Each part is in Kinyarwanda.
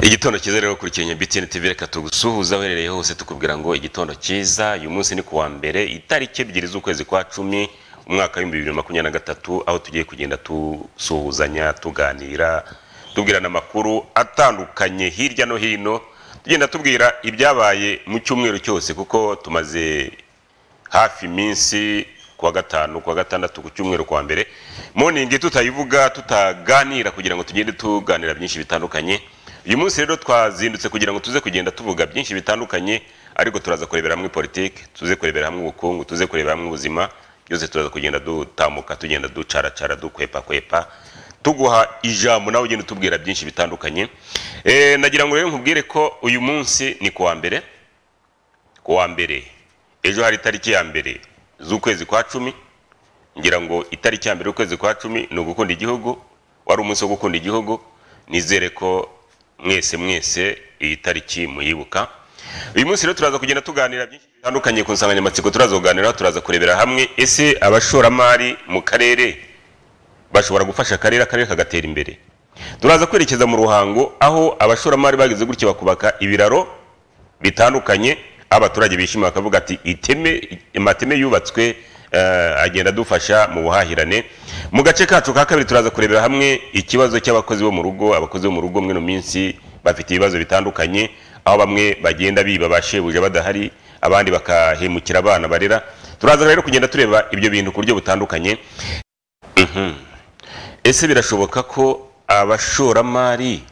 igitondo cyiza rero ukurikiranye bitini tv reka tugusuhuza uherereye hose tukubwira ngo igitondo cyiza uyu munsi ni ku wa mbere itariki ebyiri z'ukwezi kwa cumi umwaka w'ibihumbi bibiri na makumyabiri na gatatu aho tugiye kugenda dusuhuzanya tuganira tubwirana amakuru atandukanye hirya no hino tugenda tubwira ibyabaye mu cyumweru cyose kuko tumaze hafi iminsi kuwa gatanu kuwa gatandatu ku cyumweru kwa mbere moningi tutayivuga tutaganira kugira ngo tugende tuganira byinshi bitandukanye uyu munsi rero twazindutse kugira ngo tuze kugenda tuvuga byinshi bitandukanye ariko turaza kurebera hamwe politiki tuze kurebera hamwe ubukungu tuze kurebera hamwe ubuzima byose turaza kugenda dutambuka tugenda ducaracara dukwepa kwepa tuguha ijambo nawe ugenda utubwira byinshi bitandukanye e, nagira ngo rero nkubwire ko uyu munsi ni kuwa mbere kuwa mbere ejo hari itariki ya mbere z'ukwezi kwa cumi ngira ngo itariki ya mbere y'ukwezi kwa cumi ni ugukunda igihugu wari umunsi wo gukunda igihugu nizere ko mwese mwese iyi tariki muyibuka uyu munsi rero turaza kugenda tuganira byinshi bitandukanye ku nsanganyamatsiko turaza kuganiraho turaza kurebera hamwe ese abashoramari mu karere bashobora gufasha akarere akarere kagatera imbere turaza kwerekeza mu ruhango aho abashoramari bageze gutya bakubaka ibiraro bitandukanye abaturage bishimira bakavuga ati iteme amateme yubatswe agenda adufasha mu buhahirane mu gace kacu ka kabiri turaza kurebera hamwe ikibazo cy'abakozi bo mu rugo abakozi bo mu rugo mwino minsi bafite ibibazo bitandukanye aho bamwe bagenda biba ba shebuja badahari abandi bakahemukira abana barera turaza rero kugenda tureba ibyo bintu ku buryo butandukanye ese birashoboka ko abashoramari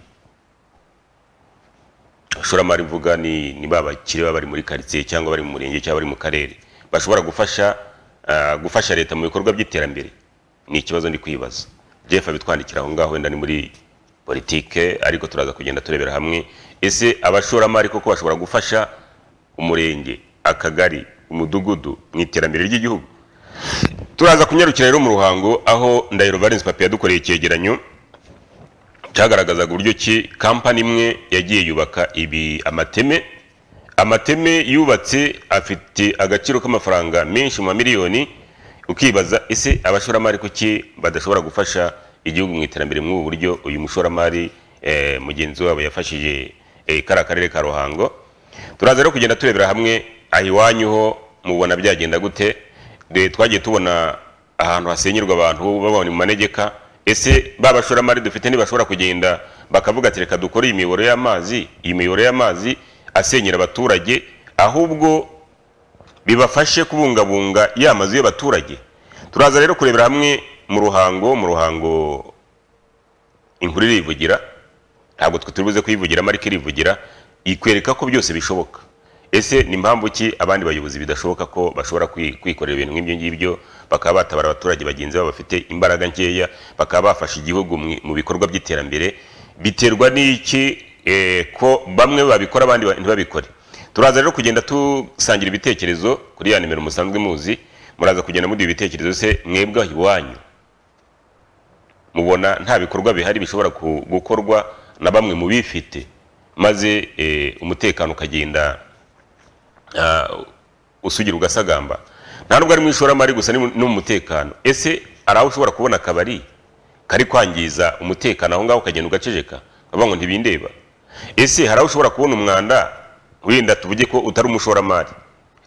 abashoramari mvuga ni ni ba bakiri baba bari muri karitsiye cyangwa bari mu murenge cyangwa bari mu karere bashobora gufasha ah, gufasha leta mu bikorwa by'iterambere ni ikibazo ndi kwibaza jeff abitwandikira aho ngaho wenda ni muri politike ariko turaza kugenda turebera hamwe ese abashoramari koko bashobora gufasha umurenge akagari umudugudu mu iterambere ry'igihugu turaza kunyarukira rero mu ruhango aho ndahiro valence papi yadukoreye icyegeranyo cyagaragazaga uburyo ki kampani imwe yagiye yubaka ibi amateme amateme yubatse afite agaciro k'amafaranga menshi mu mamiliyoni ukibaza ese abashoramari kuki badashobora gufasha igihugu mu iterambere muri ubu buryo uyu mushoramari eh, mugenzi wabo yafashije eh, kariya karere ka ruhango turaza rero kugenda turebera hamwe aha iwanyu ho mubona byagenda gute De- twagiye tubona ahantu hasenyerwa abantu babonye mu manegeka ese ba bashoramari dufite ntibashobora kugenda bakavuga ati reka dukore iyi miyoboro y'amazi iyi miyoboro y'amazi asenyera abaturage ahubwo bibafashe kubungabunga ya mazu y'abaturage turaza rero kurebera hamwe mu ruhango mu ruhango inkuru irivugira ntabwo twe turi buze kuyivugiramo ariko irivugira ikwereka ko byose bishoboka ese ni mpamvu ki abandi bayobozi bidashoboka ko bashobora kwi- kwikorera ibintu nk'ibyo ngibyo bakaba batabara abaturage bagenzi babo bafite imbaraga nkeya bakaba bafasha igihugu mu- mu bikorwa by'iterambere biterwa n'iki eh, ko bamwe babikora abandi ba- ntibabikore turaza rero kugenda dusangira ibitekerezo kuri ya nimero musanzwe muzi muraza kugenda muduha ibitekerezo se mwebwe aho iwanyu mubona nta bikorwa bihari bishobora ku- gukorwa na bamwe mu bifite maze eh, umutekano ukagenda ah, usugira ugasagamba nta nubwo ari mu ishoramari gusa ni mu no mu mutekano ese hari aho ushobora kubona akabari kari kwangiza umutekano aho ngaho ukagenda ugaceceka ukavuga ngo ntibindeba ese hari aho ushobora kubona umwanda wenda tuvuge ko utari umushoramari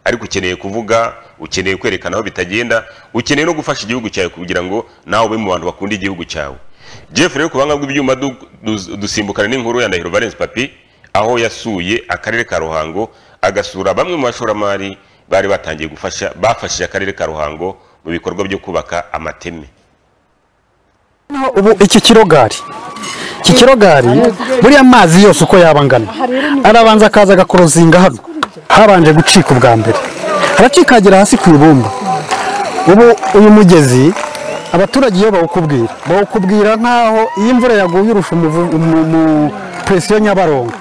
ariko ukeneye kuvuga ukeneye kwerekana aho bitagenda ukeneye no gufasha igihugu cyawe kugira ngo nawe ube mu bantu bakunda igihugu cyawe jeff rero ku buhanga bw'ibyuma du- du- dusimbukana n'inkuru ya ndahiro valence papi aho yasuye akarere ka ruhango agasura bamwe mu bashoramari bari batangiye gufasha bafashije akarere ka ruhango mu bikorwa byo kubaka amateme Noneho ubu iki kirogari iki kirogari buriya mazi yose uko yaba angana arabanza akaza agakorozinga hano habanje gucika ubwa mbere haracikagera hasi ku ibumba ubu uyu mugezi abaturage iyo bawukubwira bawukubwira nk'aho iyo imvura yaguye urusha umuvu- umu- umu- presiyo nyabarongo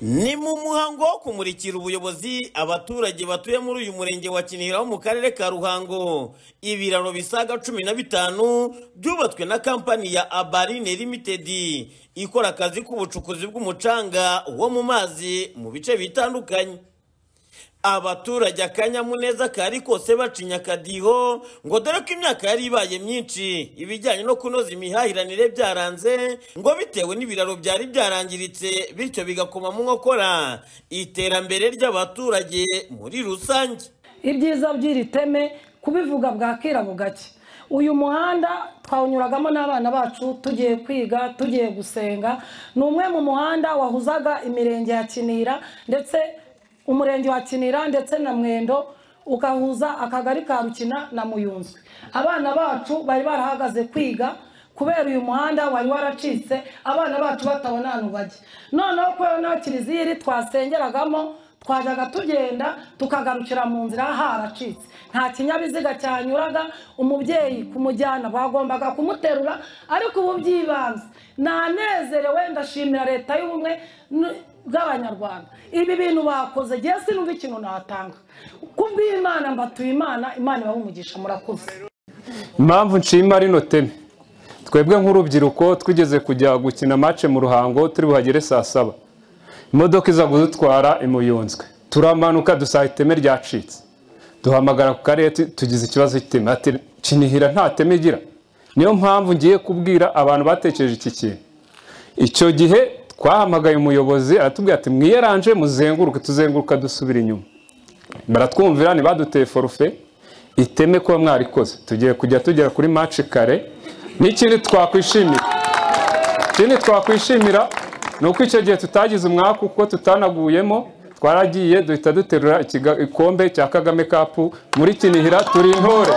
ni mu muhango wo kumurikira ubuyobozi abaturage batuye muri uyu murenge wa kinihira wo mu karere ka ruhango ibiraro bisaga cumi na bitanu byubatswe na kampani ya abarine limitedi ikora akazi k'ubucukuzi bw'umucanga wo mu mazi mu bice bitandukanye abaturage akanyamuneza kari kose bacinya akadiho ngo dore ko imyaka yari ibaye myinshi ibijyanye no kunoza imihahiranire byaranze ngo bitewe n'ibiraro byari byarangiritse bityo bigakoma mu nkokora iterambere ry'abaturage muri rusange ibyiza by'iri teme kubivuga bwakira bugake uyu muhanda twawunyuragamo n'abana bacu tugiye kwiga tugiye gusenga ni umwe mu muhanda wahuzaga imirenge ya kinira ndetse umurenge wa kinira ndetse na mwendo ugahuza akagari ka rukina na muyunzwe abana bacu bari barahagaze kwiga kubera uyu muhanda wari waracitse abana bacu batabona ahantu bajya noneho kubera na kiliziya twasengeragamo twajyaga tugenda tukagarukira mu nzira haracitse nta kinyabiziga cyanyuraga umubyeyi kumujyana bagombaga kumuterura ariko ubu by'ibanze nanezerewe ndashimira leta y'ubumwe bw'abanyarwanda ibi bintu bakoze igihe sinumva ikintu natanga kubw'imana mbatuye imana imana umugisha murakoze impamvu nshima rino teme twebwe nk'urubyiruko twigeze kujya gukina mace mu ruhango turi buhagere saa saba imodoka iza kudutwara imuyunzwe turamanuka dusaha iteme ryacitse duhamagara ku karere tugize ikibazo cy'iteme ati kinihira nta teme igira niyo mpamvu ngiye kubwira abantu batekereje iki kintu icyo gihe twahamagaye umuyobozi aratubwira ati mwiyeranje muzenguruke tuzenguruka dusubira inyuma baratwumvira ntibaduteye forufe iteme kuba mwarikoze tugiye kujya tugera kuri maci kare n'ikindi twakwishimira ikindi twakwishimira ni uko icyo gihe tutagize umwaka kuko tutanaguyemo twaragiye duhita duterura igikombe cya kagame kapu muri kinihira turi intore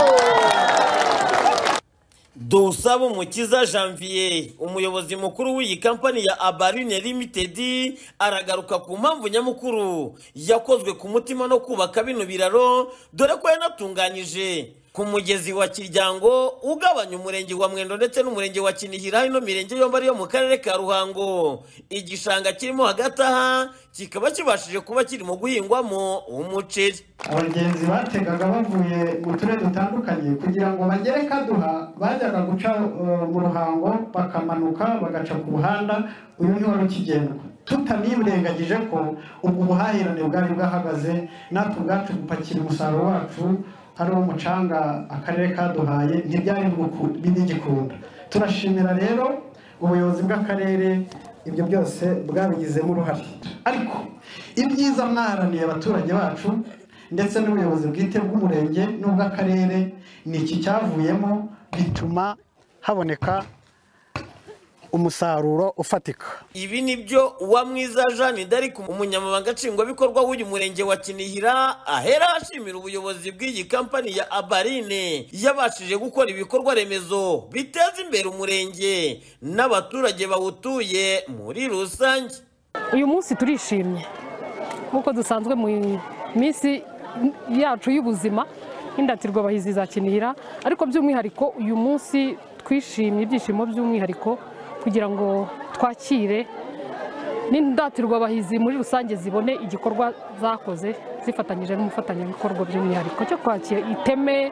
dusaba umukiza janvier umuyobozi mukuru w'iyi kampani ya abarine limitedi aragaruka ku mpamvu nyamukuru yakozwe ku mutima no kubaka bino biraro dore ko yanatunganyije ku mugezi wa kiryango ugabanya umurenge wa mwendo ndetse n'umurenge wa kinihira ino mirenge yombi ariyo mu karere ka ruhango igishanga kirimo hagati aha kikaba kibashije kuba kirimo guhingwamo umuceri abagenzi bategaga bavuye mu turere dutandukanye kugira ngo bagere kaduha bajyaga guca mu ruhango bakamanuka bagaca ku muhanda uyu ni wari ukigendwa tutanirengagije ko ubwo buhahirane bwari bwahagaze natwe ubwacu gupakira umusaruro wacu ari umucanga akarere kaduhaye ntibyari bigikunda turashimira rero ubuyobozi bw'akarere ibyo byose bwabigizemo uruhare ariko ibyiza mwaharaniye abaturage bacu ndetse n'ubuyobozi bwite bw'umurenge n'ubw'akarere ni iki cyavuyemo bituma haboneka umusaruro ufatika ibi ni byo uwamwiza jeanne d'arc umunyamabanga nshingwabikorwa w'uyu murenge wa kinihira ahera ashimira ubuyobozi bw'iyi kampani ya abarine yabashije gukora ibikorwa remezo biteza imbere umurenge n'abaturage bawutuye muri rusange uyu munsi turishimye nk'uko dusanzwe mu minsi yacu y'ubuzima nk'indatirwa bahizi za kinihira ariko by'umwihariko uyu munsi twishimye ibyishimo by'umwihariko kugira ngo twakire n'indatirwabahizi muri rusange zibone igikorwa zakoze zifatanyije n'umufatanyabikorwa by'umwihariko cyo kwakira iteme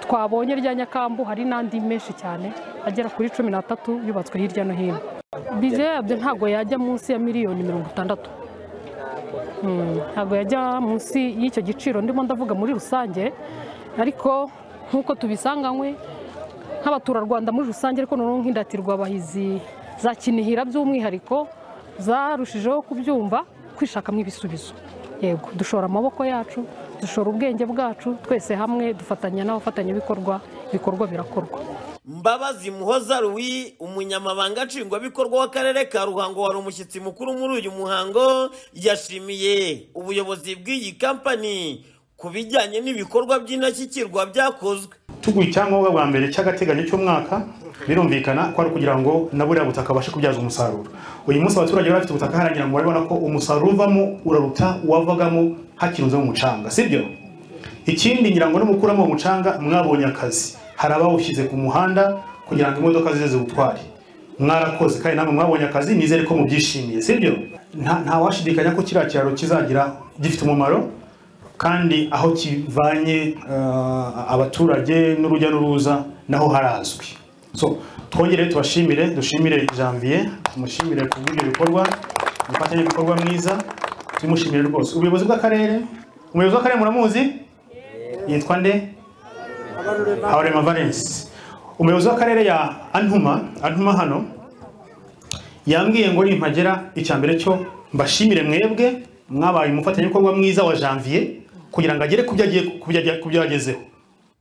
twabonye rya nyakambu hari n'andi menshi cyane agera kuri cumi n'atatu yubatswe hirya no hino bije yabyo ntabwo yajya munsi ya miliyoni mirongo itandatu ntabwo yajya munsi y'icyo giciro ndimo ndavuga muri rusange ariko nk'uko tubisanganywe nk'abaturarwanda muri rusange ariko noneho nk'indatirwa abahizi za kinihira by'umwihariko zarushijeho kubyumva kwishakamo ibisubizo yego dushora amaboko yacu dushora ubwenge bwacu twese hamwe dufatanya n'abafatanyabikorwa ibikorwa birakorwa mbabazi muhoza ruwi umunyamabanga nshingwabikorwa w'akarere ka ruhango wari umushyitsi mukuru muri uyu muhango yashimiye ubuyobozi bw'iyi kampani ku bijyanye n'ibikorwa by'indashyikirwa byakozwe tuguye icyangombwa bwa mbere cy'agateganyo cy'umwaka birumvikana ko ari ukugira ngo na buriya butaka babashe kubyaza umusaruro uyu munsi abaturage bari bafite ubutaka haragira ngo barabona ko umusaruro uvamo uraruta uwavagamo hakirunze mu mucanga sibyo ikindi ngira ngo nimukuramo umucanga mwabonye akazi hari abawushyize ku muhanda kugira ngo imodoka zize ziwutware mwarakoze kandi namwe mwabonye akazi nizere ko mubyishimiye sibyo ntawashidikanya ko kiriya kiraro kizagira gifite umumaro kandi aho kivanye abaturage n'urujya n'uruza naho harazwi so twongere tubashimire dushimire janvier tumushimire ku bw'ibyo bikorwa umufatanyabikorwa mwiza tumushimire rwose ubuyobozi bw'akarere umuyobozi w'akarere muramuzi yitwa nde habarema valence umuyobozi w'akarere ya antuma antuma hano yambwiye ngo nimpagera icya mbere cyo mbashimire mwebwe mwabaye umufatanyabikorwa mwiza wa janvier kugira ngo agere ku byo agiye- ku byo agiye- ku byo yagezeho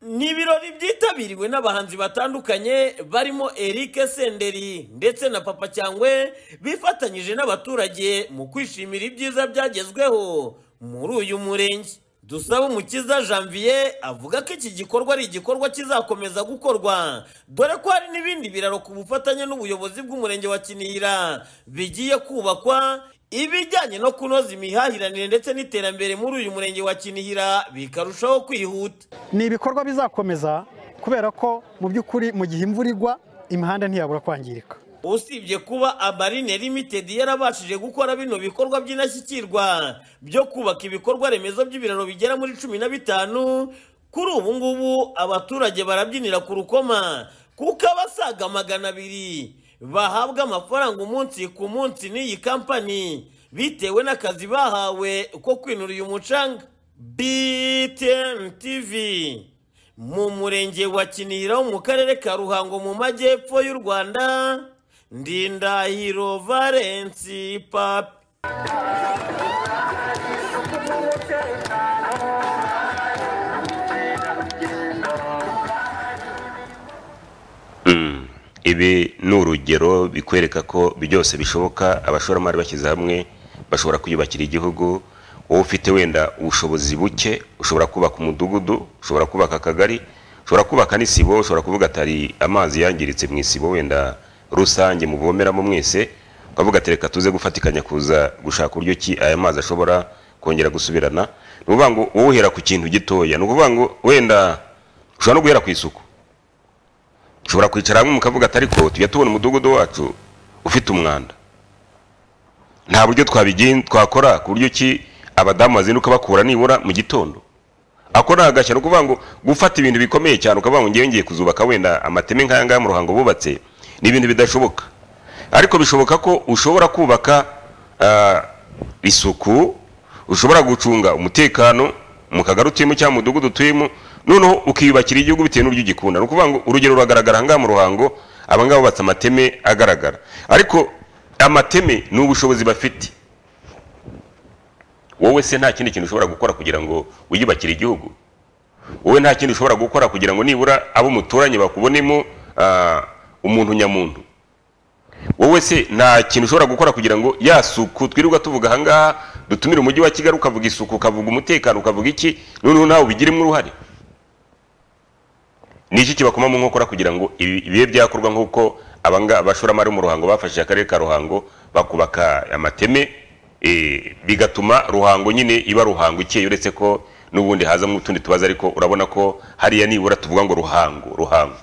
ni ibirori byitabiriwe n'abahanzi batandukanye barimo Eric Senderi ndetse na Papa Cyangwe bifatanyije n'abaturage mu kwishimira ibyiza byagezweho muri uyu murenge Dusaba Umukiza Janvier avuga ko iki gikorwa ari igikorwa kizakomeza gukorwa dore ko hari n'ibindi biraro ku bufatanye n'ubuyobozi bw'umurenge wa Kinihira bigiye kubakwa ibijyanye no kunoza imihahiranire ndetse n'iterambere muri uyu murenge wa Kinihira bikarushaho kwihuta ni ibikorwa bizakomeza kubera ko mu by'ukuri mu gihe imvura igwa imihanda ntiyabura kwangirika usibye kuba amarine limited yarabashije gukora bino bikorwa by'indashyikirwa byo kubaka ibikorwa remezo by'ibiraro bigera muri cumi na bitanu kuri ubu ngubu abaturage barabyinira ku rukoma kuko abasaga magana abiri bahabwa amafaranga umunsi ku munsi n'iyi kampani bitewe n'akazi bahawe ko kwinura uyu mucanga BTN TV mu murenge wa Kinihira wo mu karere ka Ruhango mu majyepfo y'u Rwanda Ndindahiro Valence Papi ibi ni urugero bikwereka ko byose bishoboka abashoramari bashyize hamwe bashobora kwiyubakira igihugu wowe ufite wenda ubushobozi buke ushobora kubaka umudugudu ushobora kubaka akagari ushobora kubaka n'isibo ushobora kuvuga atari amazi yangiritse mu isibo wenda rusange muvomeramo mwese ukavuga ati reka tuze gufatikanya kuza gushaka uburyo ki aya mazi ashobora kongera gusubirana ni ukuvuga ngo wowe uhera ku kintu gitoya ni ukuvuga ngo wenda ushobora no guhera ku isuku ushobora kwicara hamwe mukavuga ati ariko tujya tubona umudugudu wacu ufite umwanda nta buryo twabigin- twakora ku buryo ki abadamu bazinduka bakura nibura mu gitondo ako ni agashya ni ukuvuga ngo gufata ibintu bikomeye cyane ukavuga ngo ngewe ngiye kuzubaka wenda amateme nk'aya ngaya mu ruhango bubatse ni ibintu bidashoboka ariko bishoboka ko ushobora kubaka ah, isuku ushobora gucunga umutekano mu kagari utuyemo cyangwa mu mudugudu utuyemo noneho ukiyubakira igihugu bitewe n'uburyo ugikunda ni ukuvuga ngo urugero ruragaragara ahangaha mu ruhango abangaba bubatse amateme agaragara ariko amateme ni ubushobozi bafite wowe se nta kindi kintu ushobora gukora kugira ngo wiyubakire igihugu wowe nta kindi ushobora gukora kugira ngo nibura abo muturanye bakubonemo ah, umuntu nyamuntu wowe se nta kintu ushobora gukora kugira ngo ya suku twirirwa tuvuga ahangaha dutumire umujyi wa kigali ukavuga isuku ukavuga umutekano ukavuga iki noneho nawe ubigiremo uruhare ni iki kibakoma mu nkokora kugira ngo ibi- bibe byakorwa nk'uko abanga abashoramari bo mu ruhango bafashije akarere ka ruhango bakubaka amateme eh, bigatuma ruhango nyine iba ruhango ikeye uretse ko n'ubundi hazamo utundi tubazo ariko urabona ko hariya nibura tuvuga ngo ruhango ruhango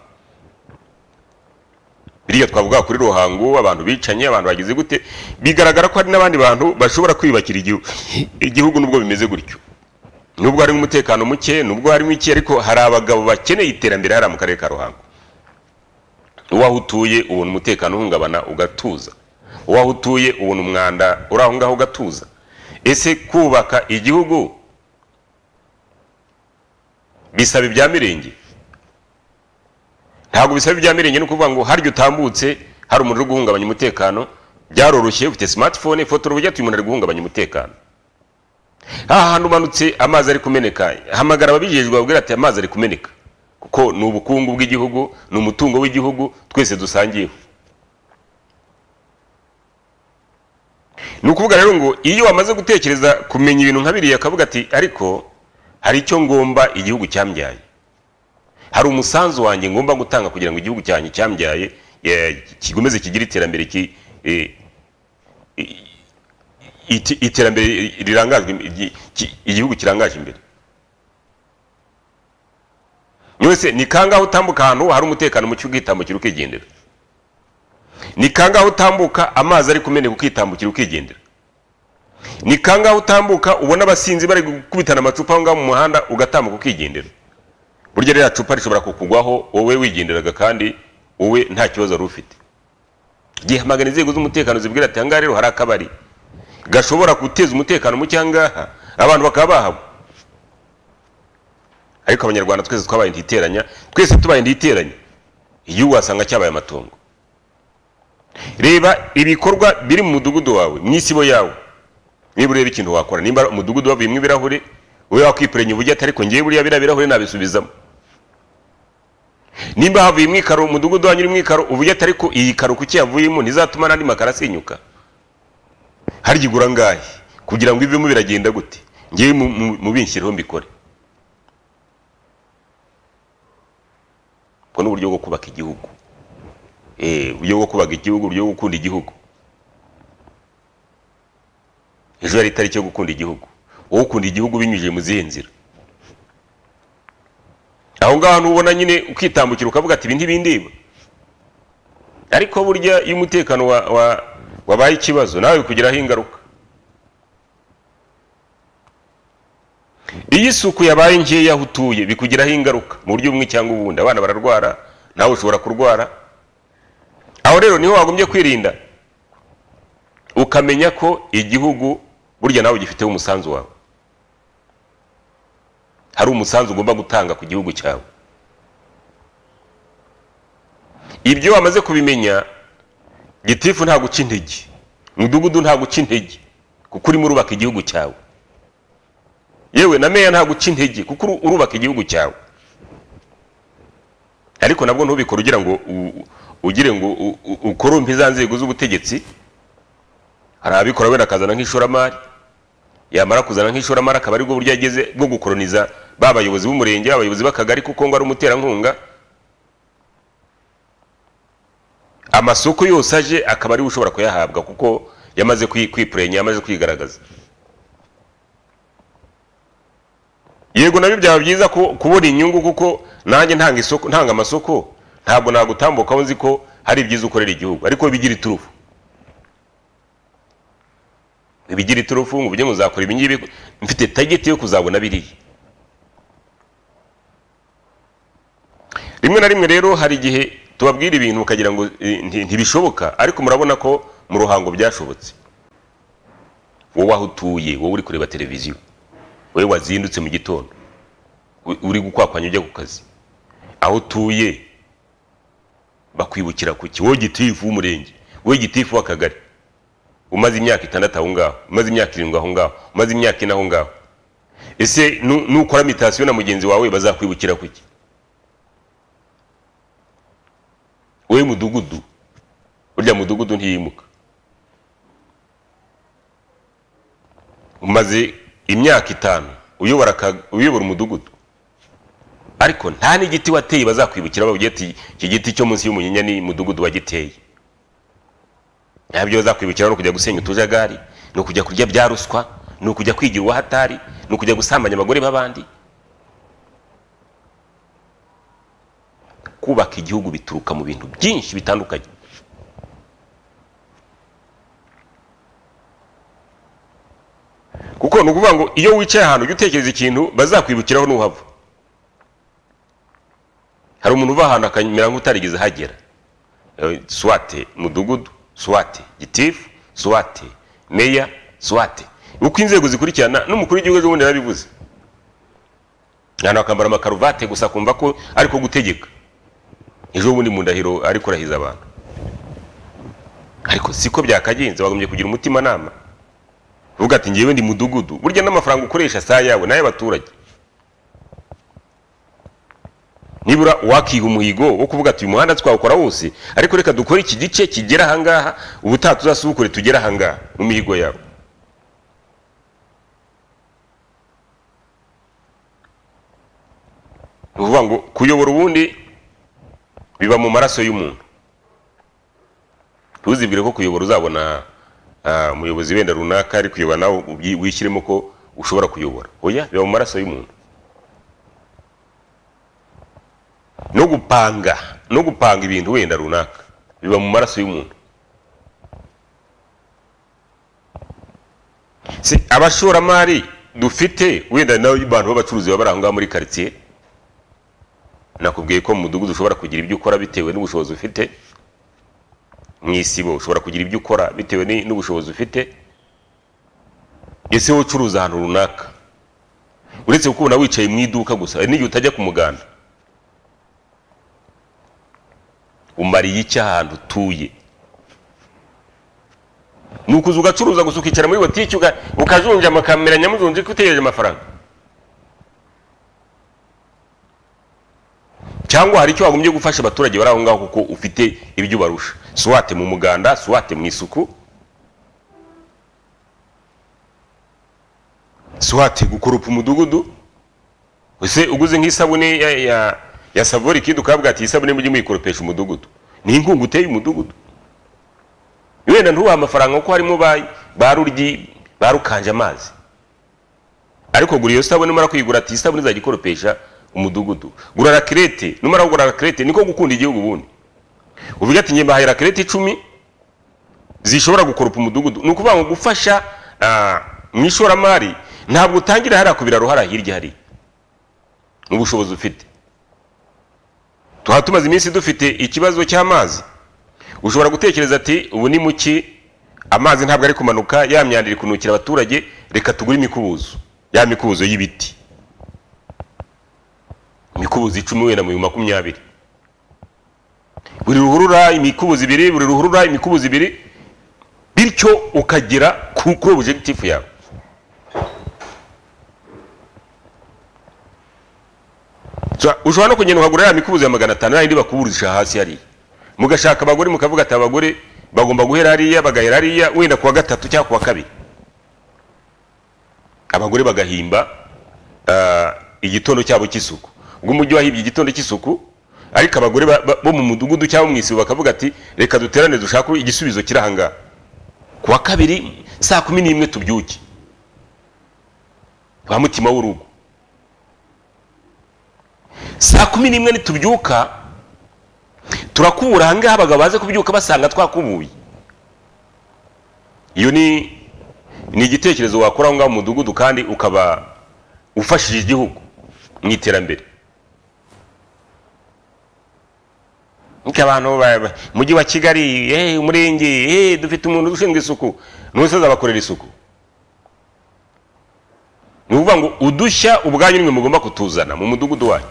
biriya twavuga kuri ruhango abantu bicanye abantu bagize gute bigaragara ko hari n'abandi bantu bashobora kwiyubakira igihu- igihugu nubwo bimeze gutyo nubwo harimo umutekano muke nubwo harimo iki ariko hari abagabo bakeneye iterambere hariya mu karere ka ruhango uwaho utuye ubona umutekano uhungabana ugatuza uwaho utuye ubona umwanda uri aho ngaho ugatuza ese kubaka igihugu bisaba ibya mirenge ntabwo bisaba ibya mirenge ni ukuvuga ngo harya utambutse hari umuntu uri guhungabanya umutekano byaroroshye ufite smartphone fotora ubujya umuntu ari guhungabanya umutekano aha hantu umanutse amazi ari kumeneka hamagara ababijejwe babwira ati amazi ari kumeneka kuko ni ubukungu bw'igihugu ni umutungo w'igihugu twese dusangiyeho ni ukuvuga rero ngo iyo wamaze gutekereza kumenya ibintu nka biriya akavuga ati ariko hari icyo ngomba igihugu cyambyaye hari umusanzu wanjye ngomba gutanga kugira ngo igihugu cyanjye cyambyaye eh, kikomeze kigire iterambere ki- eh, i- iti- iterambere rirangajwe im- igi- ki- igihugu kirangaje imbere mwese ni kangaho utambuka ahantu hari umutekano muke ukitambukira ukigendera ni kangaho utambuka amazi ari kumeneka ukitambukira ukigendera ni kangaho utambuka ubona abasinzi bari gukubitana amacupa aho ngaho mu muhanda ugatambuka ukigendera burya ririya cupa rishobora kukugwaho wowe wigenderaga kandi wowe nta kibazo wari ufite gihamagara inzego z'umutekano zibwira ati ahangaha rero hari akabari gashobora guteza umutekano muke ahangaha abantu bakaba bahaba ariko abanyarwanda twese twabaye ntiteranya twese tubaye ntiteranya igihugu wasanga cyabaye amatongo reba ibikorwa biri mu mudugudu wawe mu isibo yawe niba ureba ikintu wakora nimba umudugudu wavuyemo ibirahure wowe wakwikoranya ubujyate ariko ngewe buriya biriya birahure nabisubizamo nimba havuye imwikaro umudugudu wanyu urimo ikaro ubujyate ariko iyi karo kuki yavuyemo ntizatuma n'andi makaro asinyuka harya igura ngahe kugira ngo ivemo biragenda gute ngewe mubinshyiriho mbikore ubwo ni uburyo bwo kubaka igihugu Eh, uburyo bwo kubaka igihugu uburyo bwo gukunda igihugu ejo hari itariki yo gukunda igihugu wowe ukunda igihugu binyujije mu zihe nzira aho ngaho ntubona nyine ukitambukira ukavuga ati ibi ntibindeba ariko burya iyo umutekano wa, wa, wabaye ikibazo nawe bikugiraho ingaruka iyo isuku yabaye nkeya aho utuye bikugiraho ingaruka mu buryo bumwe cyangwa ubundi abana bararwara nawe ushobora kurwara aho rero niho wagombye kwirinda ukamenya ko igihugu burya nawe gifiteho umusanzu wawe hari umusanzu ugomba gutanga ku gihugu cyawe ibyo wamaze kubimenya gitifu nta guca intege mudugudu nta guca intege kuko urimo urubaka igihugu cyawe yewe na meya nta guca intege kuko urubaka igihugu cyawe ariko nabwo ntubikore ugira ngo ugire ngo ukorumpe za nzego z'ubutegetsi hari ababikora wenda akazana nk'ishoramari yamara kuzana nk'ishoramari akaba aribwo buryo yageze bwo gukoroniza ba bayobozi b'umurenge abayobozi b'akagari kuko ngo ari umuterankunga amasoko yose aje akaba ariwe ushobora kuyahabwa kuko yamaze kwipurenya yamaze kwigaragaza yego nabyo byaba byiza kubona inyungu kuko nanjye ntanga amasoko ntabwo nagutambuka aho nzi ko hari ibyiza ukorera igihugu ariko bigira iturufu bigira iturufu ngo ujye muzakora ibi ngibi mfite tageti yo kuzabona biriya rimwe na rimwe rero hari igihe tubabwira ibintu ukagira ngo ntibishoboka ariko murabona ko mu ruhango byashobotse wowe aho utuye wowe uri kureba televiziyo wowe wazindutse mu gitondo uri gukwakwanya ujya ku kazi aho utuye bakwibukira kuki wowe gitifu w'umurenge wowe gitifu w'akagari umaze imyaka itandatu aho ngaho umaze imyaka irindwi aho ngaho umaze imyaka ine aho ngaho ese nukora mitasiyo na mugenzi wawe bazakwibukira kuki wowe mudugudu burya mudugudu ntiyimuka umaze imyaka itanu uyobora umudugudu ariko nta n'igiti wateye bazakwibukira bavuga ati iki giti cyo munsi y'umunyinya ni mudugudu wagiteye ntabyo bazakwibukira ni ukujya gusenya utujagari ni ukujya kurya bya ruswa ni ukujya kwigira uwahatari ni ukujya gusambanya abagore b'abandi kubaka igihugu bituruka mu bintu byinshi bitandukanye kuko ni ukuvuga ngo iyo wicaye ahantu ujya utekereza ikintu bazakwibukiraho n'uhava hari umuntu uva ahantu akamera nk'utarigeze hagera swate mudugudu swate gitifu swate meya swate uko inzego zikurikirana n'umukuru w'igihugu ejo bundi yarabivuze ahantu bakambara amakaruvate gusa kumva ko ariko gutegeka ejo bundi mu ndahiro ariko urahiza abantu ariko siko byakagenze bagombye kugira umutimanama uvuga ati ngewe ndi mudugudu burya n'amafaranga ukoresha si ayawe n'ay'abaturage nibura wakiha umuhigo wo kuvuga ati uyu muhanda twawukora wose ariko reka dukore iki gice kigera ahangaha ubutaha tuzasubukure tugere ahangaha mu mihigo yawe ni ukuvuga ngo kuyobora ubundi biba mu maraso y'umuntu ntuzibwire ko kuyobora uzabona umuyobozi wenda runaka ari kuyobora nawe wishyiremo ko ushobora kuyobora oya biba mu maraso y'umuntu no gupanga no gupanga ibintu wenda runaka biba mu maraso y'umuntu si abashoramari dufite wenda nawe abantu b'abacuruzi baba bari aho ngaho muri karitsiye nakubwiye ko mu mudugudu ushobora kugira ibyo ukora bitewe n'ubushobozi ufite mu isibo ushobora kugira ibyo ukora bitewe n'ubushobozi ufite ese wowe ucuruza ahantu runaka uretse kukubona wicaye mu iduka gusa hari n'igihe utajya ku muganda umariye iki ahantu utuye ni ukuza ugacuruza gusa ukicara muri botike uga- ukajunja amakamera nyamujunje ko utegereje amafaranga cyangwa hari icyo wagombye gufasha abaturage bari aho ngaho kuko ufite ibyo ubarusha suwate mu muganda suwate mu isuku suwate gukurupa umudugudu ese uguze nk'isabune ya, ya, ya savori kid ukabwira ati "Iyi isabune mujye muyikorupesha umudugudu ni inkungu uteye umudugudu wenda ntubahe amafaranga kuko harimo ba ba ruryi ba rukanje amazi ariko gura iyo sabune numara kuyigura ati "Iyi sabune izajya ikoropesha umudugudu gura rakirete numara kugura rakirete niko gukunda igihugu ubundi uvuga ati ngiye mbahaye rakirete icumi zishobora gukoropa umudugudu ni ukuvuga ngo gufasha ah, mu ishoramari ntabwo utangira hariya kubira ruhara hirya hari n'ubushobozi ufite tuba tumaze iminsi dufite ikibazo cy'amazi ushobora gutekereza ati ubu ni muki amazi ntabwo ari kumanuka ya myanda iri kunukira abaturage reka tugure imikubuzo ya mikubuzo y'ibiti imikubuzo icumi wenda mu bihumbi makumyabiri buri ruhurura imikubuzo ibiri buri ruhurura imikubuzo ibiri bityo ukagera ku kuri objectif yawe So, ushobora no kugenda ukagura ya mikubuzo ya magana atanu yayindi bakuburisha hasi hariya mugashaka abagore mukavuga ati abagore bagomba guhera hariya bagahera hariya wenda kuwa gatatu cyangwa kuwa kabiri abagore bagahimba ah, igitondo cyabo cy'isuku ubwo umujyi wahibye igitondo cy'isuku ariko abagore ba- ba- bo mu mudugudu cyangwa mu isibo bakavuga ati reka duterane dushake igisubizo kiri ahangaha kuwa kabiri saa kumi n'imwe tubyuke ba mutima w'urugo saa kumi n'imwe nitubyuka turakubura ahangaha abagabo baze kubyuka basanga twakubuye iyo ni ni igitekerezo wakora aho ngaho mu mudugudu kandi ukaba ufashije igihugu mu iterambere nkuko abantu ba- ba- mujyi wa kigali eh, umurenge eh, dufite umuntu ushinzwe isuku n'ubusozi abakorera isuku ni ukuvuga ngo udushya ubwanyu nimwe mugomba kutuzana mu mudugudu wanyu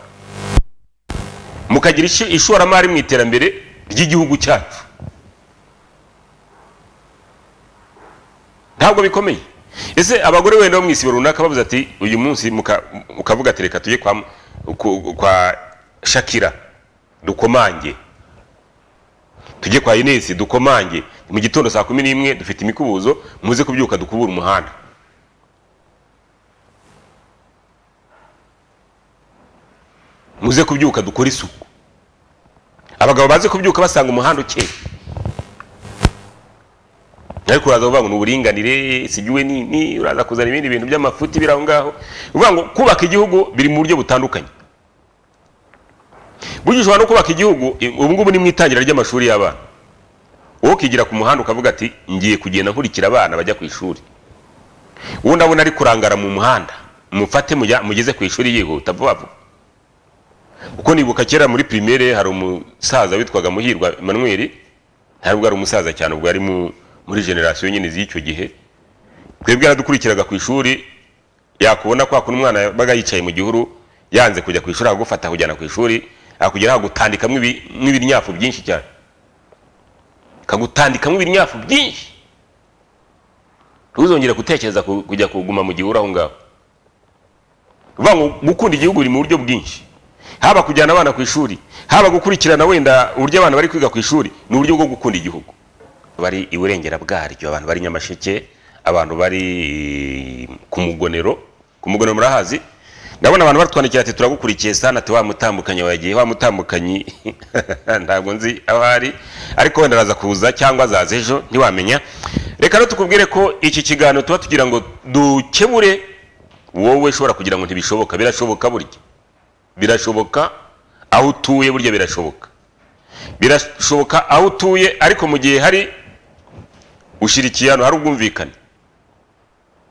mukagira ishi- ishoramari mu iterambere ry'igihugu cyacu ntabwo bikomeye ese abagore wenda bo mu isibo runaka bavuze ati uyu munsi muka- mukavuga ati reka tujye kwa, ku- kwa shakira dukomange tujye kwa inesi dukomange mu gitondo saa kumi n'imwe dufite imikubuzo muze kubyuka dukubura umuhanda muze kubyuka dukore isuku abagabo baze kubyuka basanga umuhanda ukeye ariko uraza kuvuga ngo ni uburinganire sigiwe nini uraza kuzana ibindi bintu by'amafuti biri aho ngaho uvuga ngo kubaka igihugu biri mu buryo butandukanye burya ushobora no kubaka igihugu i- ubu ngubu ni mu itangira ry'amashuri y'abana wowe ukigira ku muhanda ukavuga ati ngiye kugenda nkurikira abana bajya ku ishuri uwo ndabona ari kurangara mu muhanda mufate mujya- mugeze ku ishuri yihuta vuba vuba kuko nibuka kera muri primaire hari umusaza witwaga muhirwa emmanuel ntabwo ari umusaza cyane ubwo ari mu- muri generasiyo nyine z'icyo gihe twebwe yaradukurikiraga ku ishuri yakubona kwa kuno umwana yabaga yicaye mu gihuru yanze kujya ku ishuri akagufata akujyana ku ishuri akugera akagutandikamo ibi- nk'ibiryafu byinshi cyane akagutandikamo ibiryafu byinshi ntuzongere gutekereza ku- kujya kuguma mu gihuru aho ngaho uvuga ngo gukunda igihugu biri mu buryo bwinshi haba kujyana abana ku ishuri haba gukurikirana wenda uburyo abana bari kwiga ku ishuri ni uburyo bwo gukunda igihugu bari iburengera bwaryo abantu bari nyamasheke abantu bari eh, ku mugonero ku mugonero murahazi ndabona abantu batwandikira ati turagukurikiye sana ati wa mutambukanye wagiye wa mutambukanyi ntabwo nzi aho ari ariko wenda araza kuza cyangwa azaza ejo ntiwamenya reka rero tukubwire ko iki kiganiro tuba tugira ngo dukemure wowe ushobora kugira ngo ntibishoboka birashoboka burya birashoboka aho utuye burya birashoboka birashoboka aho utuye ariko mu gihe hari ushyira ikintu hari ubwumvikane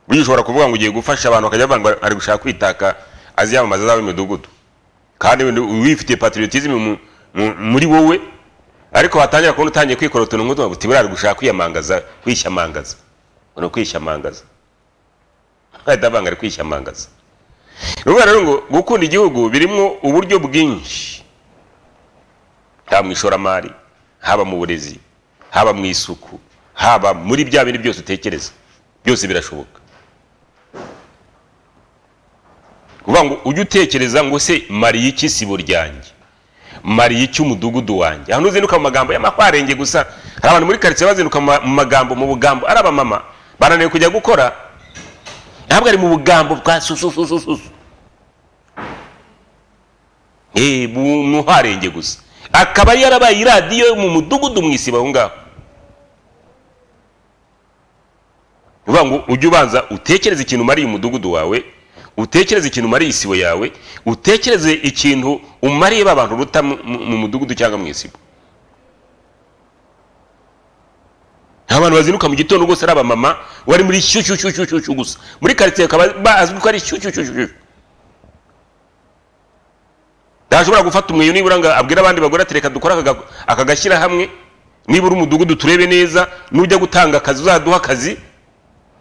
burya ushobora kuvuga ngo ugiye gufasha abantu bakajya bavuga ngo ari gushaka kwitaka aziyamamaza azaba imidugudu kandi wifitiye patriotism mu- mu- muri wowe ariko watangira kubona utangiye kwikora utuntu nk'utu uti buriya ari gushaka kwiyamangaza kwishyamangaza ni ukwishyamangaza ahita avanga ari kwishyamangaza ni ukuvuga rero ngo gukunda igihugu birimo uburyo bwinshi haba mu ishoramari haba mu burezi haba mu isuku haba muri bya bindi byose utekereza byose birashoboka kuvuga ngo ujye utekereza ngo se mariye iki sibo ryanjye mariye iki umudugudu wanjye ahantu uzinduka mu magambo y'amakwarenge gusa hari abantu muri karitsiye bazinduka mu ma- mu magambo mu bugambo ari abamama bananiwe kujya gukora ntabwo ari mu bugambo bwa susususususu eee muharenge gusa akaba yarabaye iradiyo yo mu mudugudu mu isibo aho ngaho ni ukuvuga ngo ujye ubanza utekereze ikintu umariye umudugudu wawe utekereze ikintu umariye isibo yawe utekereze ikintu umariye ba bantu uruta mu- mu mu mudugudu cyangwa mu isibo nta bantu bazinduka mu gitondo rwose ari abamama wari muri shyushyushyushyushyu gusa muri karitsiye akaba bazwi ko ari shyushyushyushyushyu ntashobora gufata umweyo nibura ngo abwire abandi bagore ati reka dukore aka ga- aka gashyira hamwe nibura umudugudu turebe neza nujya gutanga akazi uzaduha akazi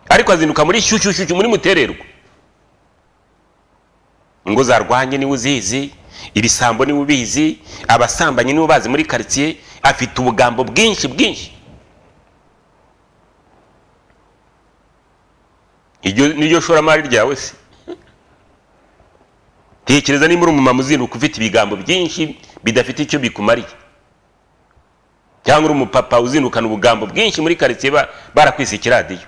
ariko azinduka muri shyushyushyushyu muri mutererwa ingo zarwanye niwe uzizi ibisambo niwe ubizi abasambanyi niwe bazi muri karitsiye afite ubugambo bwinshi bwinshi iryo niryo shoramari ryawe se tekereza niba uri umumama uzinduka ufite ibigambo byinshi bidafite icyo bikumariye cyangwa uri umupapa uzindukana ubugambo bwinshi muri karitsiye ba- barakwise ikiradiyo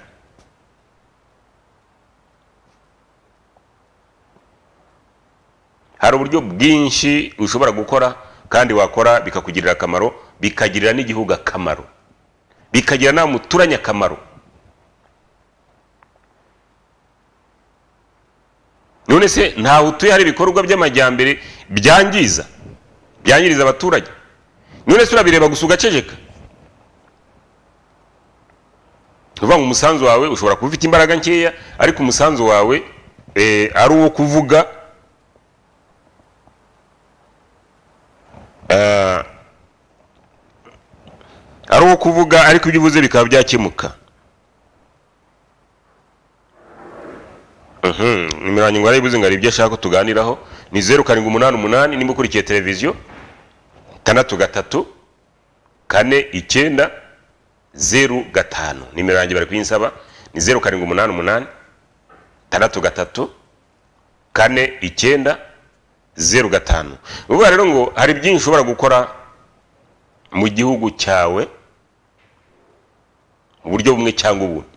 hari uburyo bwinshi ushobora gukora kandi wakora bikakugirira akamaro bikagirira n'igihugu akamaro bikagirira nawe muturanye akamaro none se ntawe utuye hari ibikorwa by'amajyambere byangiza byangiriza abaturage none se urabireba gusa ugaceceka ni ukuvuga ngo umusanzu wawe ushobora kuba ufite imbaraga nkeya ariko umusanzu wawe eh, ari uwo kuvuga Eh, ari uwo kuvuga ariko ibyo uvuze bikaba byakemuka Mhm, nimero yanjye ngo arayibuze ngo hari ibyo ashaka ko tuganiraho ni zeru karindwi umunani umunani nimba ukurikiye televiziyo tandatu gatatu kane icyenda zeru gatanu nimero yanjye bari kuyinsaba ni zeru karindwi umunani umunani tandatu gatatu kane icyenda zeru gatanu ni ukuvuga rero ngo hari byinshi ushobora gukora mu gihugu cyawe mu buryo bumwe cyangwa ubundi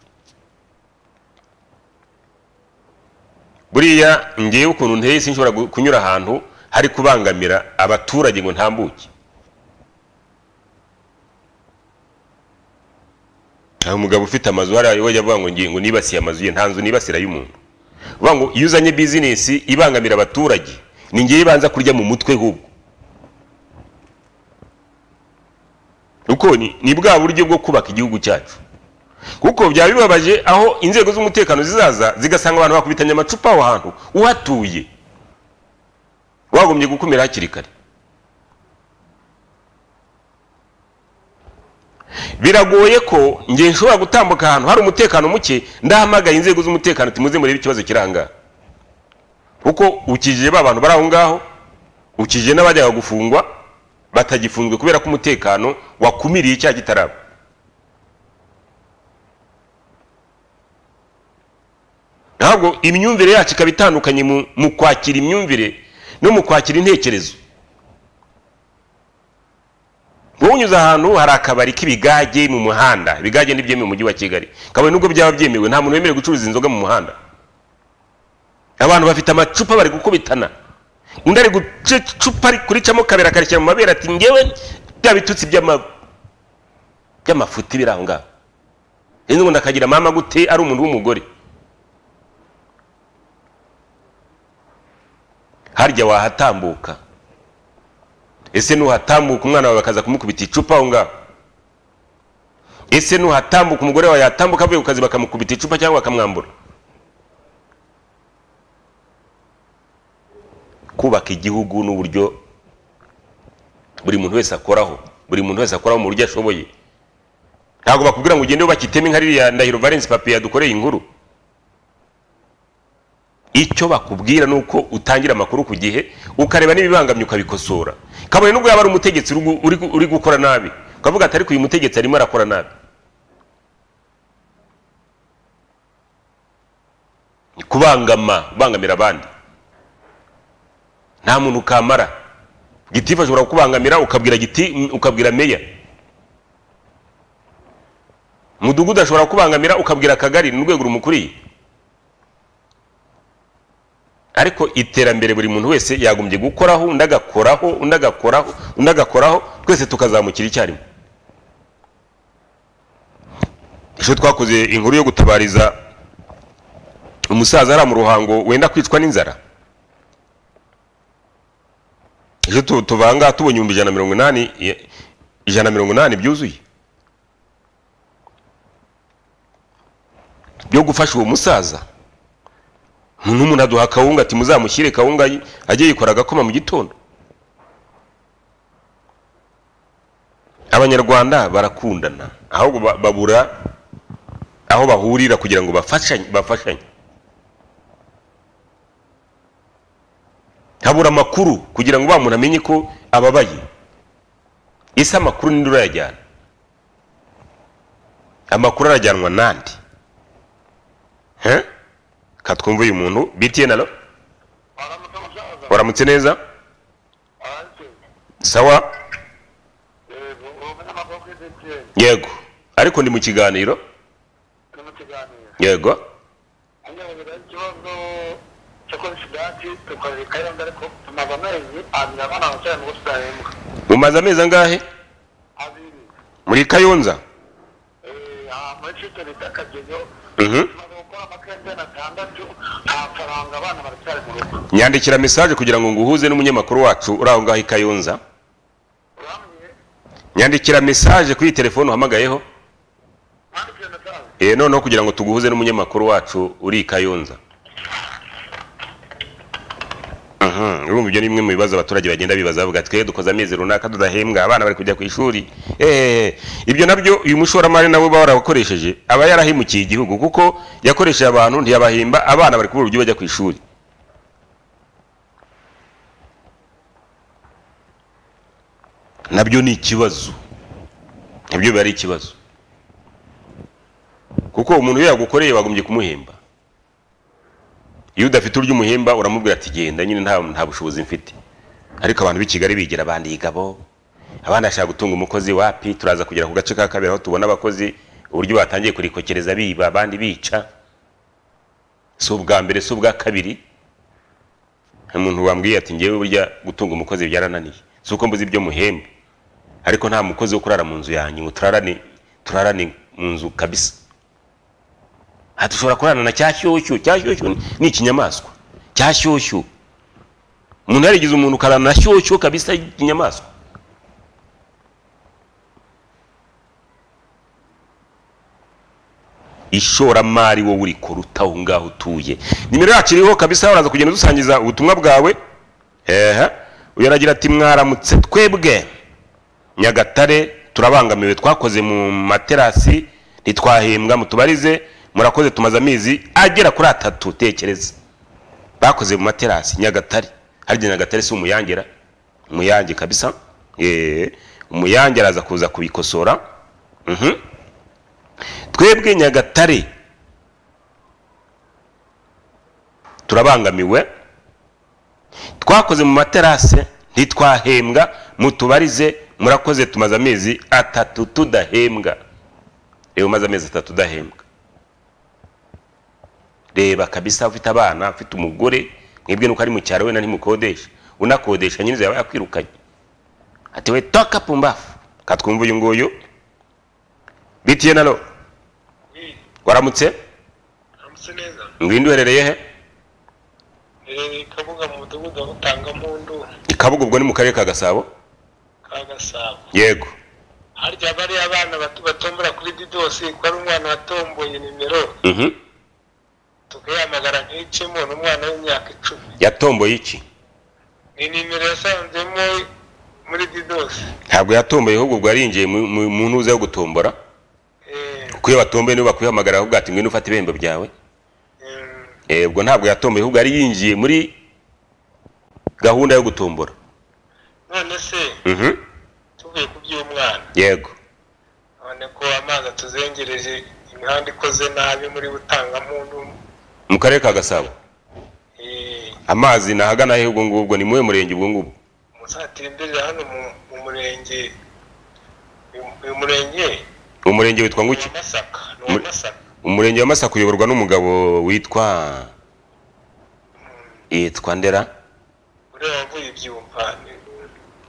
buriya ngewe ukuntu nteye sinshobora gu- kunyura ahantu hari kubangamira abaturage ngo ntambuke hari umugabo ufite amazu hariya we avuga ngo ngiye ngo nibasiye amazu ye nta nzu nibasira y'umuntu uvuga ngo iyo uzanye bizinesi ibangamira abaturage ni ngewe ibanza kurya mu mutwe hubwo kuko ni, ni bwa buryo bwo kubaka igihugu cyacu kuko byaba bibabaje aho inzego z'umutekano zizaza zigasanga abantu bakubitanye amacupa aho hantu uhatuye wagombye gukumira hakiri kare biragoye ko ngiye nshobora gutambuka ahantu hari umutekano muke ndahamagaye inzego z'umutekano timuze murebe ikibazo kirangaha kuko ukijije ba bantu bari aho ngaho ukijije n'abajyaga gufungwa batagifunzwe kubera ko umutekano wakumiriye icyaha kitaraba ntabwo imyumvire yacu ikaba itandukanye mu, mu kwakira imyumvire no mu kwakira intekerezo wowe unyuze ahantu hari akabari k'ibigage mu muhanda ibigage ntibyemewe mu mujyi wa kigali kabone nubwo byaba byemewe nta muntu wemerewe gucuruza inzoga mu muhanda abantu bafite amacupa bari gukubitana undi ari guca icupa ari kuricamo kabiri akarishyira mu mabere ati ngewe bya bitutsi by'ama- by'amafuti biri aho ngaho rero ubundi akagira mama gute ari umuntu w'umugore harya wahatambuka ese nuhatambuka umwana wawe bakaza kumukubita icupa aho ngaho ese nuhatambuka umugore wawe yatambuka avuye ku kazi bakamukubita icupa cyangwa bakamwambura kubaka igihugu n'uburyo buri muntu wese akoraho buri muntu wese akoraho mu buryo ashoboye ntabwo bakubwira ngo ugende wubake iteme nka ririya ndahiro valence papiye yadukoreye inkuru icyo bakubwira ni uko utangira amakuru ku gihe ukareba n'ibibangamye ukabikosora kabone nubwo yaba ari umutegetsi uri gu- uri gu- uri gukora nabi ukavuga ati ariko uyu mutegetsi arimo arakora nabi ni kubangama kubangamira abandi nta muntu ukamara gitifu ashobora kukubangamira ukabwira giti ukabwira meya umudugudu ashobora kukubangamira ukabwira akagari ni urwego rumukuriye ariko iterambere buri muntu wese yagombye gukoraho undi agakoraho undi agakoraho undi agakoraho twese tukazamukira icyarimwe ejo twakoze inkuru yo gutabariza umusaza ari mu ruhango wenda kwicwa n'inzara ejo tu- tuvanga tubonye ibihumbi ijana na mirongo inani i- ijana na mirongo inani byuzuye byo gufasha uwo musaza n'umuntu aduha akawunga ati muzamushyire kawunga yi- ajye yikora agakoma mu gitondo abanyarwanda barakundana ahubwo ba- babura aho bahurira kugira ngo bafashanye bafashanye habura amakuru kugira ngo wa muntu amenye ko ababaye ese amakuru ninde urayajyana amakuru arajyanwa nande Huh? katwumva uyu muntu btn alo waramutse neza sawa yego ariko ndi mu kiganiro yego mumaze amezi angahe muri kayonza Mhm. nyandikira mesaje kugira ngo nguhuze n'umunyamakuru wacu uri aho ngaho i kayonza nyandikira mesaje kuri iyi telefone uhamagayeho eh noneho kugira ngo tuguhuze n'umunyamakuru wacu uri i kayonza Mhm, urumva ibyo ni bimwe mu bibazo abaturage bagenda bibaza bavuga ati twe dukoze amezi runaka tudahembwa abana bari kujya ku ishuri Eh, ibyo nabyo uyu mushoramari nawe uba warabakoresheje aba yarahemukiye igihugu kuko yakoresheje abantu ntiyabahemba abana bari kubura uburyo bajya ku ishuri nabyo ni ikibazo nabyo biba ari ikibazo kuko umuntu iyo yagukoreye bagombye kumuhemba iyo udafite uryo umuhemba uramubwira ati genda nyine nta nta bushobozi mfite ariko abantu b'i kigali bigira abandi igabo abandi bashaka gutunga umukozi wapi turaza kugera ku gace ka kabiri aho tubona abakozi uburyo batangiye kurikokereza biba abandi bica si ubwa mbere si ubwa kabiri hari umuntu wambwiye ati ngewe burya gutunga umukozi byarananiye si uko mbuze ibyo muhemba ariko nta mukozi wo kurara mu nzu yanjye ngo turarane turarane mu nzu kabisa aha dushobora kurarana na cyashyushyu cyashyushyu ni- ni ikinyamaswa cyashyushyu umuntu yarigize umuntu ukarana na shyushyu kabisa ikinyamaswa ishoramari wowe uri kuruta aho ngaho utuye nimero yacu iriho kabisa waraza kugenda udusangiza ubutumwa bwawe ehe uyu aragira ati mwaramutse twebwe nyagatare turabangamiwe twakoze mu materasi ntitwahembwa mutubarize murakoze tumaze amezi agera kuri atatu tekereza bakoze mu materasi nyagatare harya nyagatare si umuyangera umuyange kabisa Eh, umuyange araza kuza kubikosora Mhm. twebwe nyagatare turabangamiwe twakoze mu materase ntitwahembwa mutubarize murakoze tumaze amezi atatu tudahembwa reba umaze amezi atatu udahembwa reba kabisa ufite abana ufite umugore mwebwe nuko ari mu cyaro wenda ntimukodesha unakodesha nyine yaba yakwirukanye ati we toka pumbafu katwumva uyu nguyu bitiye na lo waramutse ngwinde uherereye he kabuga mu mudugudu wa butangampundu ikabuga ubwo ni mu karere ka gasabo ka gasabo yego harya bariya bana bato batombora kuri didosi ko ari umwana watomboye nimero Mhm. tukayamagara nk'icemo ni umwana w'imyaka icumi yatomboye iki ni nimero yasanzemo muri didosi ntabwo yatomboye ahubwo ubwo yarinjiye mu- mu- mu ntuza yo gutombora Eh, kuko iyo batomboye nibo bakuhamagara ahubwo ati ngwino ufata ibihembo byawe mm, Eh, ubwo ntabwo yatomboye ahubwo yari yinjiye muri gahunda yo gutombora none se Mhm. tuvuye ku by'umwana yego none ko amazi atuzengereje imihanda ikoze nabi muri butangamuntu mu karere ka gasabo eh, amazi ni ahagana he ubwo ngubwo ni muwe murenge ubwo ngubwo muzatemberera hano mu- mu murenge uyu- uyu murenge umurenge witwa ni nguki uwa masaka ni uwa Muri- masaka umurenge wa masaka uyoborwa n'umugabo witwa yitwa ndera uriya wavuye ibyumva ni-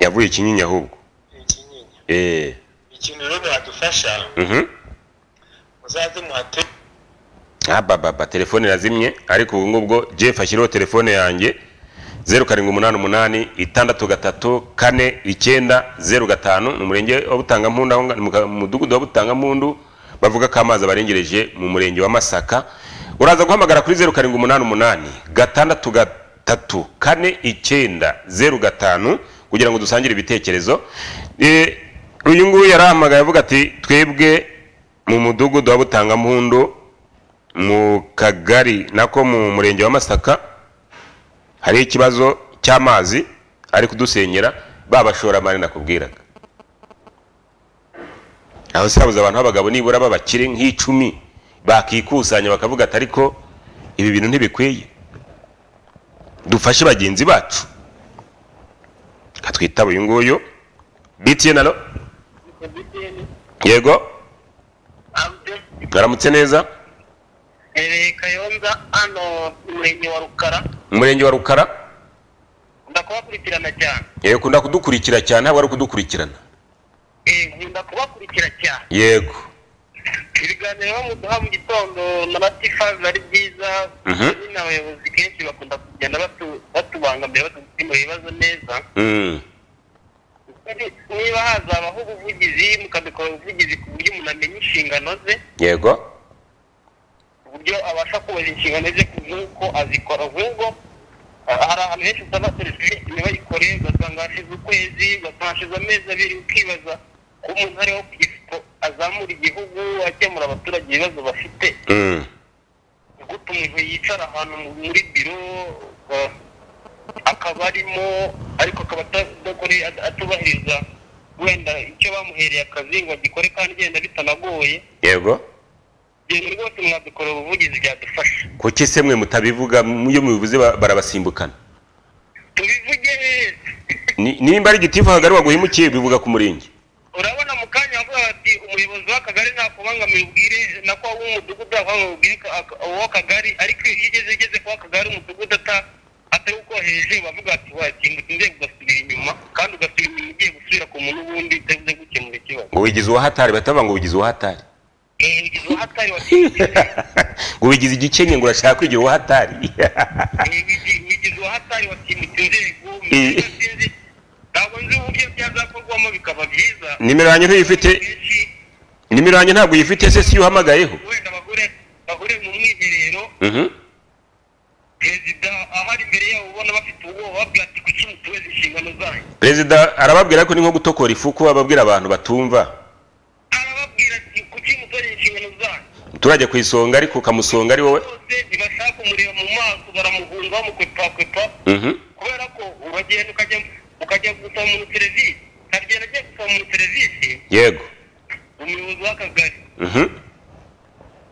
yavuye ikinyinya ahubwo ni ikinyinya eh ikintu rero mwadufasha mhm muzaze muhate abababa telefone yazimye ariko ubu ngubwo jeff ashyiraho telefone yanjye zeru karindwi umunani umunani itandatu gatatu kane icyenda zeru gatanu ni umurenge wa butangampundu aho nga- ni mu ka- mu mudugudu wa butangampundu bavuga ko amazi abarengereje mu murenge wa masaka uraza guhamagara kuri zeru karindwi umunani umunani gatandatu gatatu kane icyenda zeru gatanu kugira ngo dusangire ibitekerezo Eh, uyu nguyu yarahamagaye avuga ati twebwe mu mudugudu wa butangampundu mu kagari nako mu murenge wa masaka hari ikibazo cy'amazi ari kudusenyera babashoramari nakubwiraga aho si habuze abantu b'abagabo nibura b'abakire nk'icumi bakikusanya bakavuga ati ariko ibi bintu ntibikwiye dufashe bagenzi bacu reka twitabe uyu nguyu btn alo yego mwaramutse neza Ereye Kayonza hano mu murenge wa Rukara umurenge wa rukara nkunda kubakurikirana cyane yego ukunda kudukurikira cyane haba ari ukudukurikirana Eh, nkunda kubakurikira cyane yego ibiganiro bamuduha mu gitondo na batifazi ari byiza Mhm. nyine abayobozi kenshi bakunda kugenda batu- batubangamira batugukemura ibibazo neza Mm. Kandi niba hazabaho ubuvugizi mukabikora ubuvugizi ku buryo umuntu amenya inshingano ze yego uburyo abasha kubahiriza inshingano ze nk'uko azikora nk'ubwo ah, hari ahantu henshi usanga serivisi ntibayikore ugasanga hashize ukwezi ugasanga hashize amezi abiri ukibaza ko umuntu ariho ku ifoto azamura igihugu akemura abaturage ibibazo bafite Mm. gute umuntu yicara ahantu muri biro ah, akaba arimo ariko akaba atadakore atubahiriza wenda icyo bamuhereye akazi ngo agikore kandi genda bitanagoye yego ibintu rwose mwadukorera ubuvugizi byadufasha kuki se mwe mutabivuga iyo mubivuze ba- barabasimbukana tubivuge Ni- nimba ari igitifu hagari waguhemukiye bivuga ku murenge urabona mu kanya avuga bati umuyobozi w'akagari ntakubangamira ubwire nako w'umudugudu yakubangamira ubwire w'akagari ariko iyo ugeze ugeze ku w'akagari umudugudu ata- atari ukohereje bavuga bati wakinguka inzego ugasubira inyuma kandi ugasubira inyuma ugiye gusubira ku muntu w'undi utavuze gukemura ikibazo ngo wigize uwahatari batavuga ngo wigize uwahatari Eh, ugize uwahatari wakinguka ngo wigize igikenye ngo urashaka kwigira uwahatari wigize uwahatari watimutse inzego Eh. ntabwo nzi uburyo byazakorwamo bikaba byiza nimero yanjye ntuyifite Benshi nimero yanjye ntabwo uyifite se si yo uhamagayeho wenda bagure bagure mu mwiherero Mhm. perezida ahari imbere yabo ubona bafite ubwoba babwira ati kuki mutuweza inshingano zanyu perezida arababwira ko ni nko gutokora ifu ko ababwira abantu batumva arababwira ati kuki mutuweza inshingano zanyu muturage ku isonga ariko ukamusonga ari wowe bose ntibashaka kumureba mu maso baramuhunga bamukwepakwepa Mhm. kubera ko uragenda ukajya ukajya gusaba umuntu serivisi akagenda agiye gusaba umuntu serivisi yego umuyobozi w'akagari Mhm.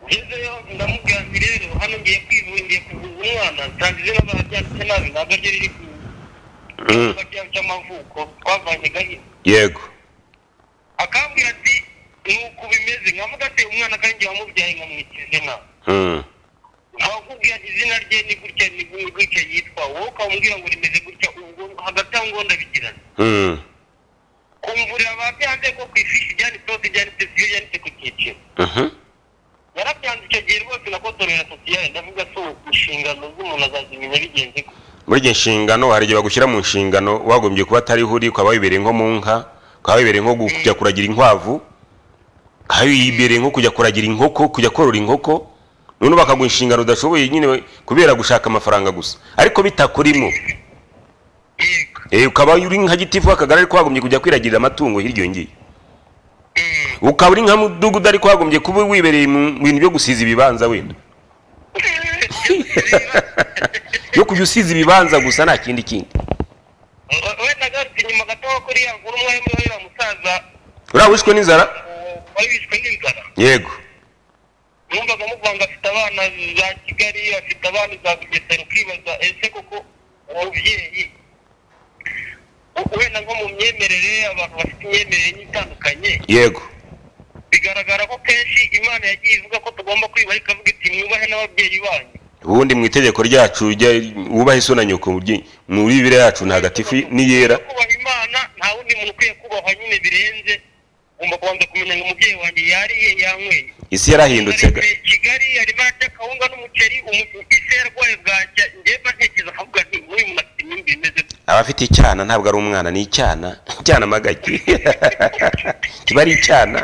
ngezeyo ndamubwira nti rero hano ngiye kwivuza ngiye kuvuza umwana nsanze izina babyanditse nabi ntabwo ryo riri ku Mm. icyumba cyabo cy'amavuko twavanye gahini yego akambwira ati nuko bimeze nkavuga ati umwana kanjye wamubyaye nkamwita izina Mm. nkakubwira ati izina rye ni gutya ni gu- gutya yitwa wowe ukamubwira ngo rimeze gutya ubwo hagati aho ngo ndabigirana Mm. kumvurira babyanze ko ku ifishi byanditseho byanditse siyo byanditse ku cyiciro Mhm. yarabyanze icyo gihe rwose nakotorera sosiyale ndavuga si inshingano z'umuntu azazimenya bigenze gutya muri igihe nshingano hari igihe bagushyira mu nshingano wagombye kuba atariho uri ukaba wibereye nko mu nka ukaba wibereye nko gu- kujya kuragira inkwavu ukaba wibereye nko kujya kuragira inkoko kujya korora inkoko none bakaguha inshingano udashoboye nyine we- kubera gushaka amafaranga gusa ariko bitakurimo yego Eh, ukaba uri nka gitifu w'akagari ariko wagombye kujya kwiragirira amatungo hirya iyo ngiyo ukaba uri nka mudugudu ariko wagombye kuba wibereye mu bintu byo gusiza ibibanza wenda yo kujya usiza ibibanza gusa nta kindi kindi wenda garutse inyuma gato kuri ya nkuru umwe muri uriya musaza uriya wishwe n'inzara uwo wari wishwe n'inzara yego numvaga muvuga ngo afite abana za kigali afite abana za bugesera ukibaza ese koko umubyeyi u- wenda nko mu myemerere abantu bafite imyemerere itandukanye yego bigaragara ko kenshi imana yagiye ivuga ko tugomba kwibaha ikavuga iti mwubahe n'ababyeyi banyu ubundi mu itegeko ryacu rya- wubahe iso na nyoko mu byi- mu bibiri yacu ntagatifu n'iyera kubaha imana nta wundi muntu ukwiye kubahwa nyine birenze ugomba kubanza kumenya ngo umubyeyi wanjye yariye yanyweye isi yarahindutse ga- Ari kigali arimo ararya kawunga n'umuceri umu- ise yarwaye bwacya njyewe ntekereza akavuga nti uyu muntu afite imyumvire imeze gute?" abafite icyana ntabwo ari umwana ni icyana icyana amagaki kiba ari icyana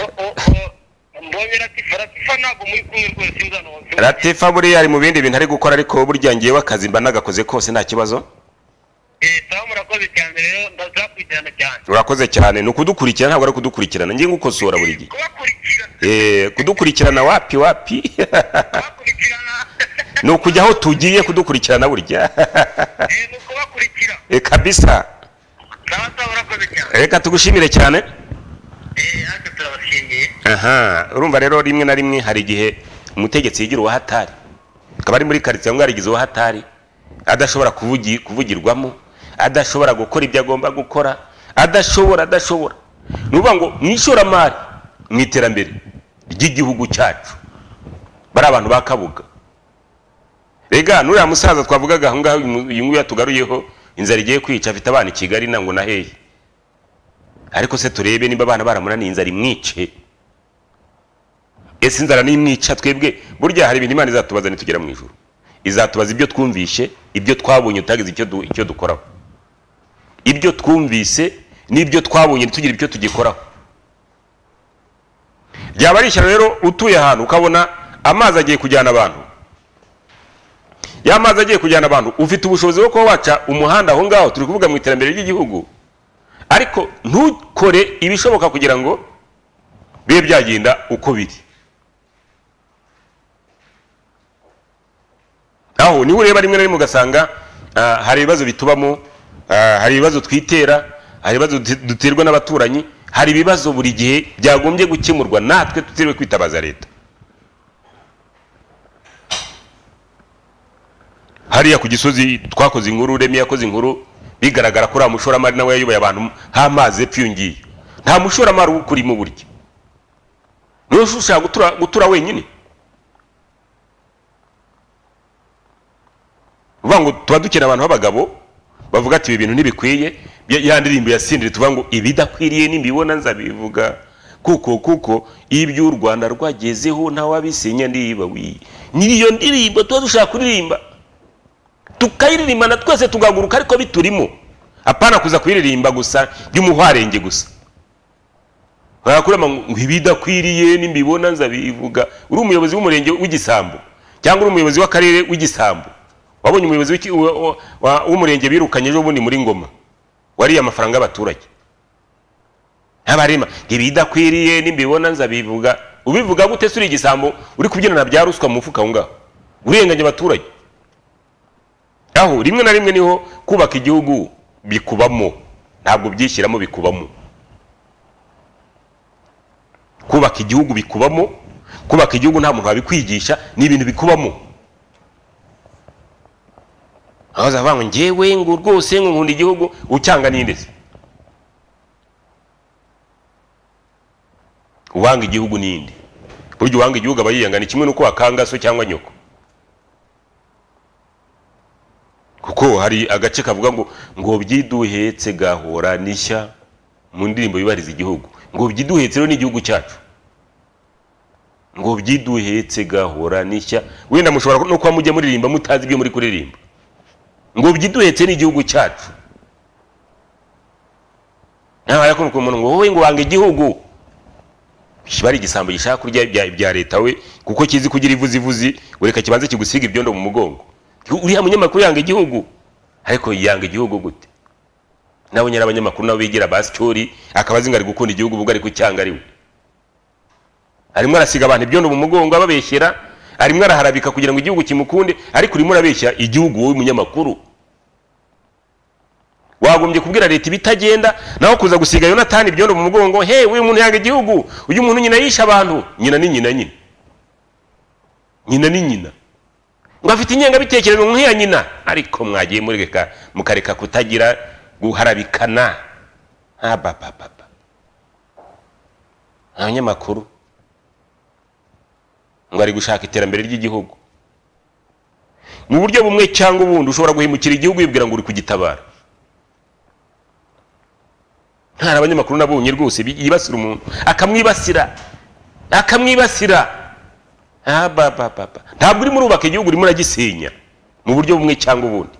O- o- o- mbonye ratifa ratifa ntabwo muri kumwe rwose mwana wanjye ratifa buriya ari mu bindi bintu ari gukora ariko burya ngewe akazi mba nagakoze kose nta kibazo Eh, sawa murakoze cyane rero ndazakurikirana cyane urakoze cyane ni ukudukurikirana ntabwo ari ukudukurikirana njye ngukosora buri gihe kubakurikirana Eh, kudukurikirana wapi wapi kubakurikirana ni ukujya aho tugiye kudukurikirana burya Eh, ni ukubakurikira Eh, kabisa sawa sawa murakoze cyane reka tugushimire cyane Eh, natwe turabashimiye aha urumva rero rimwe na rimwe hari igihe umutegetsi yigira uwahatari akaba ari muri karitsiye ngo yarigize uwahatari adashobora kuvugi- kuvugirwamo adashobora gukora ibyo agomba gukora adashobora adashobora ni ukuvuga ngo mu ishoramari mu iterambere ry'igihugu cyacu bari abantu ba kabuga rega n'uriya musaza twavugaga aho ngaho uyu nguyu yatugaruyeho inzara igiye kwica afite abana i kigali nango na hehe ariko se turebe niba abana baramunaniye inzara imwice ese inzara nimwica twebwe burya hari ibintu imana izatubaza nitugera mu ijuru izatubaza ibyo twumvishe ibyo twabonye tutagize icyo du- icyo dukoraho ibyo twumvise n'ibyo twabonye ntitugira icyo tugikoraho ryaba ari ishyano rero utuye ahantu ukabona amazi agiye kujyana abantu ya mazi agiye kujyana abantu ufite ubushobozi bwo kuba waca umuhanda aho ngaho turi kuvuga mu iterambere ry'igihugu ariko ntukore ibishoboka kugira ngo bibe byagenda uko biri aho niho ureba rimwe na rimwe ugasanga ah, hari ibibazo bitubamo ah, hari ibibazo twitera hari ibibazo duti- duterwa n'abaturanyi hari ibibazo buri gihe byagombye gukemurwa natwe tutiriwe kwitabaza leta hariya ku gisozi twakoze inkuru remi yakoze inkuru bigaragara ko uriya mushoramari nawe yayoboye abantu h'amazi epfo iyo ngiyo nta mushoramari uba ukurimo burya niwe ushaka gutura, gutura wenyine uvuga ngo tuba dukeneye abantu b'abagabo bavuga ati ibi bintu ntibikwiye ya- ya ndirimbo yasindire tuvuga ngo ibidakwiriye nimbibona nzabivuga kuko kuko ibyo u rwanda rwagezeho ntawabisenya ndiba wi niyo ndirimbo tuba dushaka kuririmba tukayiririmba na twese tugaguruka ariko biturimo apana kuza kuyiririmba gusa by'umuhwarenge gusa barakurema ngo ibidakwiriye nimbibona nzabivuga uri umuyobozi w'umurenge w'igisambo cyangwa uri umuyobozi w'akarere w'igisambo wabonye umuyobozi w'iki- wa- wa- wa- w'umurenge birukanye ejo bundi muri ngoma wariye amafaranga y'abaturage ntabarema ibidakwiriye nimbibona nzabivuga ubivuga gute se uri igisambo uri kubyina na bya ruswa mu mufuka aho ngaho urenganya abaturage aho rimwe na rimwe niho kubaka igihugu bikubamo ntabwo byishyiramo bikubamo kubaka igihugu bikubamo kubaka igihugu nta muntu wabikwigisha ni ibintu bikubamo aho avuga ngo ngewe ngo rwose ngo nkunda igihugu ucyanga ninde se uwanga igihugu ninde burya uwanga igihugu aba yiyanga ni kimwe n'uko wakanga so cyangwa nyoko kuko hari agace kavuga ngo ngo byiduhetse gahora n'ishya mu ndirimbo yubahiriza igihugu ngo byiduhetse rero n'igihugu cyacu ngo byiduhetse gahora n'ishya wenda mushobora no kuba mujya muririmba mutazi ibyo muri kuririmba ngo byiduhetse n'igihugu cyacu nawe yakunda umuntu ngo wowe ngo wanga igihugu kiba ari igisambo gishaka kurya ibya, ibya leta we kuko kizi kugira ivuzivuzi ureka kibanze kigusiga ibyondo mu mugongo uriya munyamakuru yanga igihugu ariko yanga igihugu gute nawe nyari abanyamakuru nabo bigira basityori akaba azi ngo ari gukunda igihugu ubwo ari kucyanga ari we arimo arasiga abantu ibyondo mu mugongo ababeshyera arimo araharabika kugira ngo igihugu kimukunde ariko urimo urabeshya igihugu wowe munyamakuru wagombye kubwira leta ibitagenda nawe kuza gusiga yonatani ibyondo mu mugongo he uyu muntu yanga igihugu uyu muntu nyina yishe abantu nyina ni nyina nyine nyina ni nyina ngo afite ingengabitekerezo nk'iya nyina ariko mwagiye mureka mukareka kutagira guharabikana abapapapa abanyamakuru ngo ari gushaka iterambere ry'igihugu mu buryo bumwe cyangwa ubundi ushobora guhemukira igihugu yibwira ngo uri kugitabara ntari abanyamakuru nabonye rwose yibasira umuntu akamwibasira akamwibasira abapapapa ntabwo urimo urubaka igihugu urimo uragisenya mu buryo bumwe cyangwa ubundi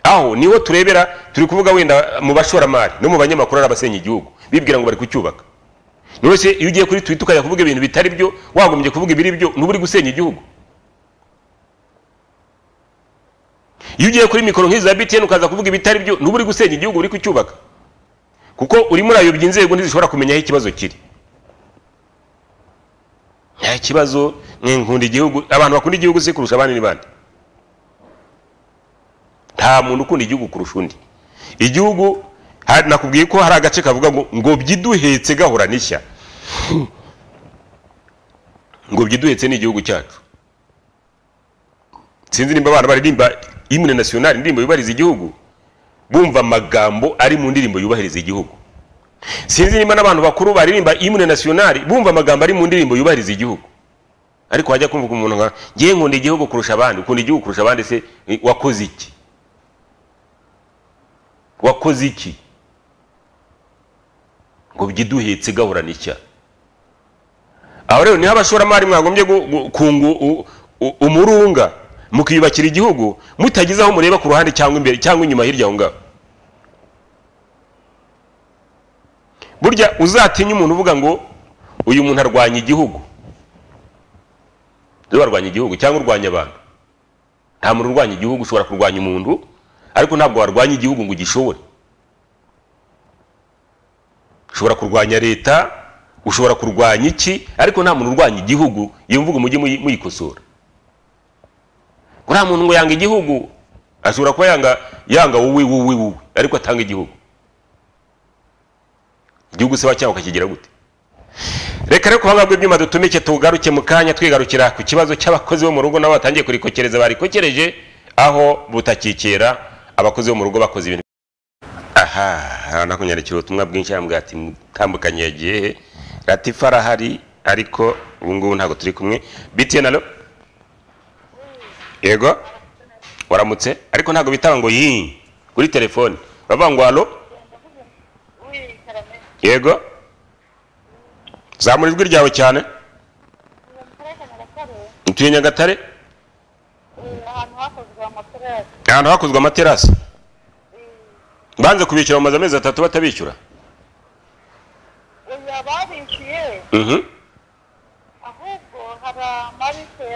aho niho turebera turi kuvuga wenda mu bashoramari no mu banyamakuru ari abasenya igihugu bibwira ngo bari kucyubaka rwose iyo ugiye kuri twita ukajya kuvuga ibintu bitari byo wagombye kuvuga ibiri byo nuba uri gusenya igihugu iyo ugiye kuri mikoro nk'iza btn ukaza kuvuga ibitari byo nuba uri gusenya igihugu uri kucyubaka kuko urimo urayobya inzego ntizishobora kumenya aho ikibazo kiri nta kibazo nkunda igihugu abantu bakunda igihugu si kurusha abandi n'abandi nta muntu ukunda igihugu kurusha undi igihugu nakubwiye ko hari agace kavuga ngo ngo byiduhetse gahora n'ishya ngo byiduhetse ni igihugu cyacu sinzi nimba abana baririmba imwe national indirimbo yubahiriza igihugu bumva amagambo ari mu ndirimbo yubahiriza igihugu sinzi nimba n'abantu bakuru baririmba imwe national bumva amagambo ari mu ndirimbo yubahiriza igihugu ariko wajya kumva umuntu nka ngiye nkunda igihugu kurusha abandi ukunda igihugu kurusha abandi se wakoze iki wakoze iki ngo byiduhetse gahora n'icya aho rero niho abashoramari mwagombye kunga umurunga mukiyubakira igihugu mutagize aho mureba ku ruhande cyangwa imbere cyangwa inyuma hirya aho ngaho burya uzatinya umuntu uvuga ngo uyu muntu arwanya igihugu rero warwanya igihugu cyangwa urwanya abantu nta muntu urwanya igihugu ushobora kurwanya umuntu ariko ntabwo warwanya igihugu ngo ugishobore ushobora kurwanya leta ushobora kurwanya iki ariko nta muntu urwanya igihugu iyo mvugo mujye muyikosora uriya muntu ngo yanga igihugu ashobora kuba yanga yanga wowe wowe wowe ariko atanga igihugu igihugu se cyawe ukakigira gute reka rero kuvuga ibyuma dutumike tugaruke mu kanya twigarukira ku kibazo cy'abakozi bo mu rugo nabo batangiye kurikokereza barikokereje aho butakikera abakozi bo mu rugo bakoze ibintu aha nakunyandikira ubutumwa bwinshi yambwira ati mutambukanye yagiye he latifa arahari ariko ubu ngubu ntabwo turi kumwe btn alo yego waramutse ariko ntabwo bitaba ngo yi kuri telefone uravuga ngo alo yego zamura ijwi ryawe cyane utuye nyagatare ahantu hakozwe amaterasi banze kubishyura bamaze amezi atatu batabishyura ahubwo hari amarise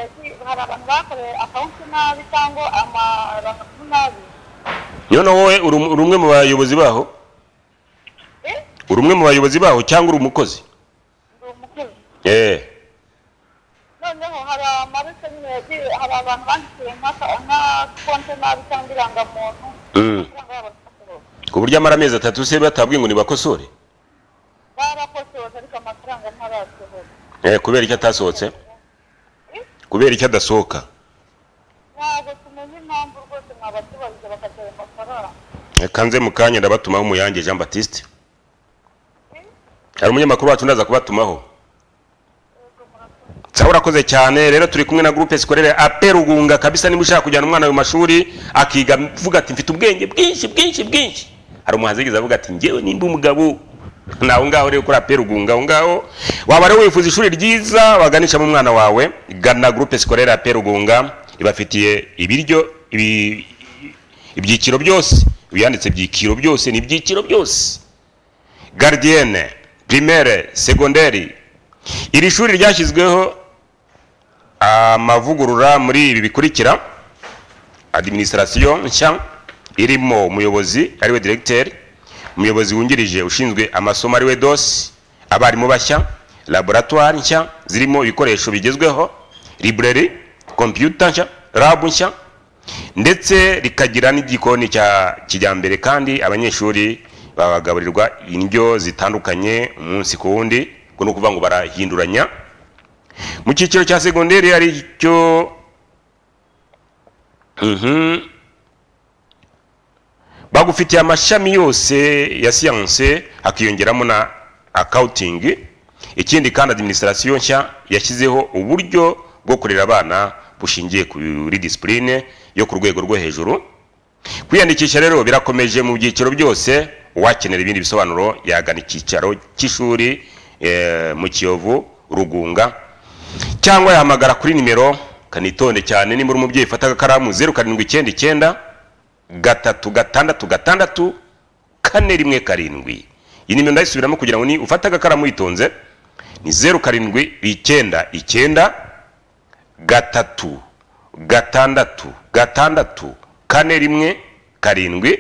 hari abantu bakoreye akawunti nabi cyangwa amarangamuntu nabi none wowe uri umwe mu bayobozi baho uri umwe mu bayobozi baho cyangwa uri umukozi ndi umukozi eee noneho hari amarise nyine yagiye hari abantu banditse nka konti nabi cyangwa irangamuntu amafaranga yabo arakosorwa ku buryo amara amezi atatu se batabwiye ngo nibakosore barakosoza ariko amafaranga ntarasohoka eee kubera icyo atasohotse kubera icyo adasohoka ntabwo tumenya impamvu rwose mwabatubariza bakagira ayo mafaranga reka nze mu kanya ndabatumaho umuyange jean batiste hari umunyamakuru wacu ndaza kubatumaho sawa urakoze cyane rero turi kumwe na gurupe sikorere aperugunga kabisa niba ushaka kujyana umwana mu mashuri akiga avuga ati mfite ubwenge bwinshi bwinshi bwinshi hari umuhanzi yigeze avuga ati ngewe nimba umugabo ni aho ngaho rero kuri aperugunga aho ngaho waba rero wifuza ishuri ryiza waganishamo umwana wawe gana gurupe sikorere aperugunga ibafitiye ibiryo ibi- ibyiciro byose biyanditse ibyiciro byose ni ibyiciro byose gardienne primaire segonderi iri shuri ryashyizweho amavugurura muri ibi bikurikira administration nshya irimo umuyobozi ariwe directeur umuyobozi wungirije ushinzwe amasomo ariwe dosi abarimu bashya laboratwari nshya zirimo ibikoresho bigezweho library kompiyuta nshya rabu nshya ndetse rikagira n'igikoni cya kijyambere kandi abanyeshuri babagaburirwa indyo zitandukanye umunsi ku wundi ubwo ni ukuvuga ngo barahinduranya mu cyiciro cya segonderi hari icyo Mhm. bagufitiye amashami yose ya siyanse hakiyongeramo na akawutingi ikindi kandi adiminisitirasiyo nshya yashyizeho uburyo bwo kurera abana bushingiye kuri disipurine yo ku rwego rwo hejuru kwiyandikisha rero birakomeje mu byiciro byose uwakenera ibindi bisobanuro yagana icyicaro cy'ishuri eh, mu kiyovu rugunga cyangwa yahamagara kuri nimero kanitonde cyane nimba uri umubyeyi fata agakaramu zeru karindwi icyenda icyenda gatatu gatandatu gatandatu kane rimwe karindwi iyi nimero ndayisubiramo kugira ngo ni ufate agakaramu witonze ni zeru karindwi icyenda icyenda gatatu gatandatu gatandatu kane rimwe karindwi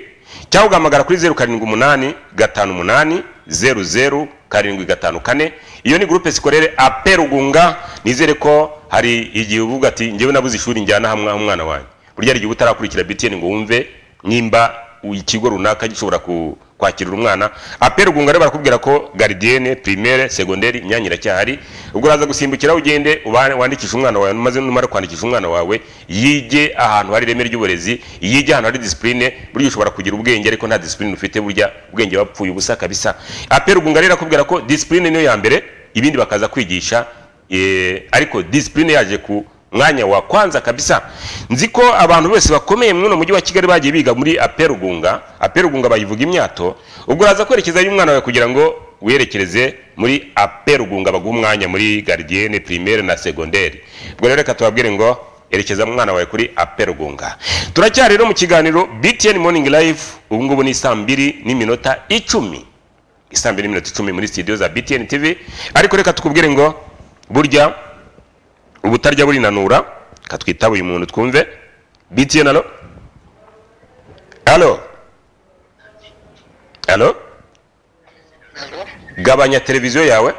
cyangwa ugahamagara kuri zeru karindwi umunani gatanu umunani zeru zeru karindwi gatanu kane iyo ni gurupe sikorere ape rugunga nizere ko hari igihe uvuga ati njyewe nabuze ishuri njyana hamwe aho umwana wanjye burya hari igihe uba utarakurikira btn ngo wumve nimba ikigo runaka gishobora ku- kwakirira umwana ape rugunga rero barakubwira ko garidiyene primaire segonderi imyanya iracyahari ubwo uraza gusimbukira ugende uba- wandikishe umwana wawe maze numara kwandikisha umwana wawe yige ahantu hari ireme ry'uburezi yige ahantu hari disipurine burya ushobora kugira ubwenge ariko nta disipurine ufite burya ubwenge wapfuye ubusa kabisa ape rugunga rero arakubwira ko disipurine niyo ya mbere ibindi bakaza kwigisha Eh, ariko disipurine yaje ku mwanya wa kwanza kabisa nzi ko abantu bose bakomeye mwuno mujyi wa kigali bagiye biga muri aperugunga aperugunga bayivuga imyato ubwo uraza kwerekezayo umwana wawe kugira ngo werekereze muri aperugunga baguha umwanya muri garidiyene primaire na segonderi ubwo rero reka tubabwire ngo erekeza umwana wawe kuri aperugunga turacyari rero mu kiganiro btn morning live ubu ngubu ni saa mbiri n'iminota icumi isaa mbiri n'iminota icumi muri studio za btn tv ariko reka tukubwire ngo burya ubutarya burinanura katwitaba uyu muntu twumve btn alo alo alo gabanya televiziyo yawe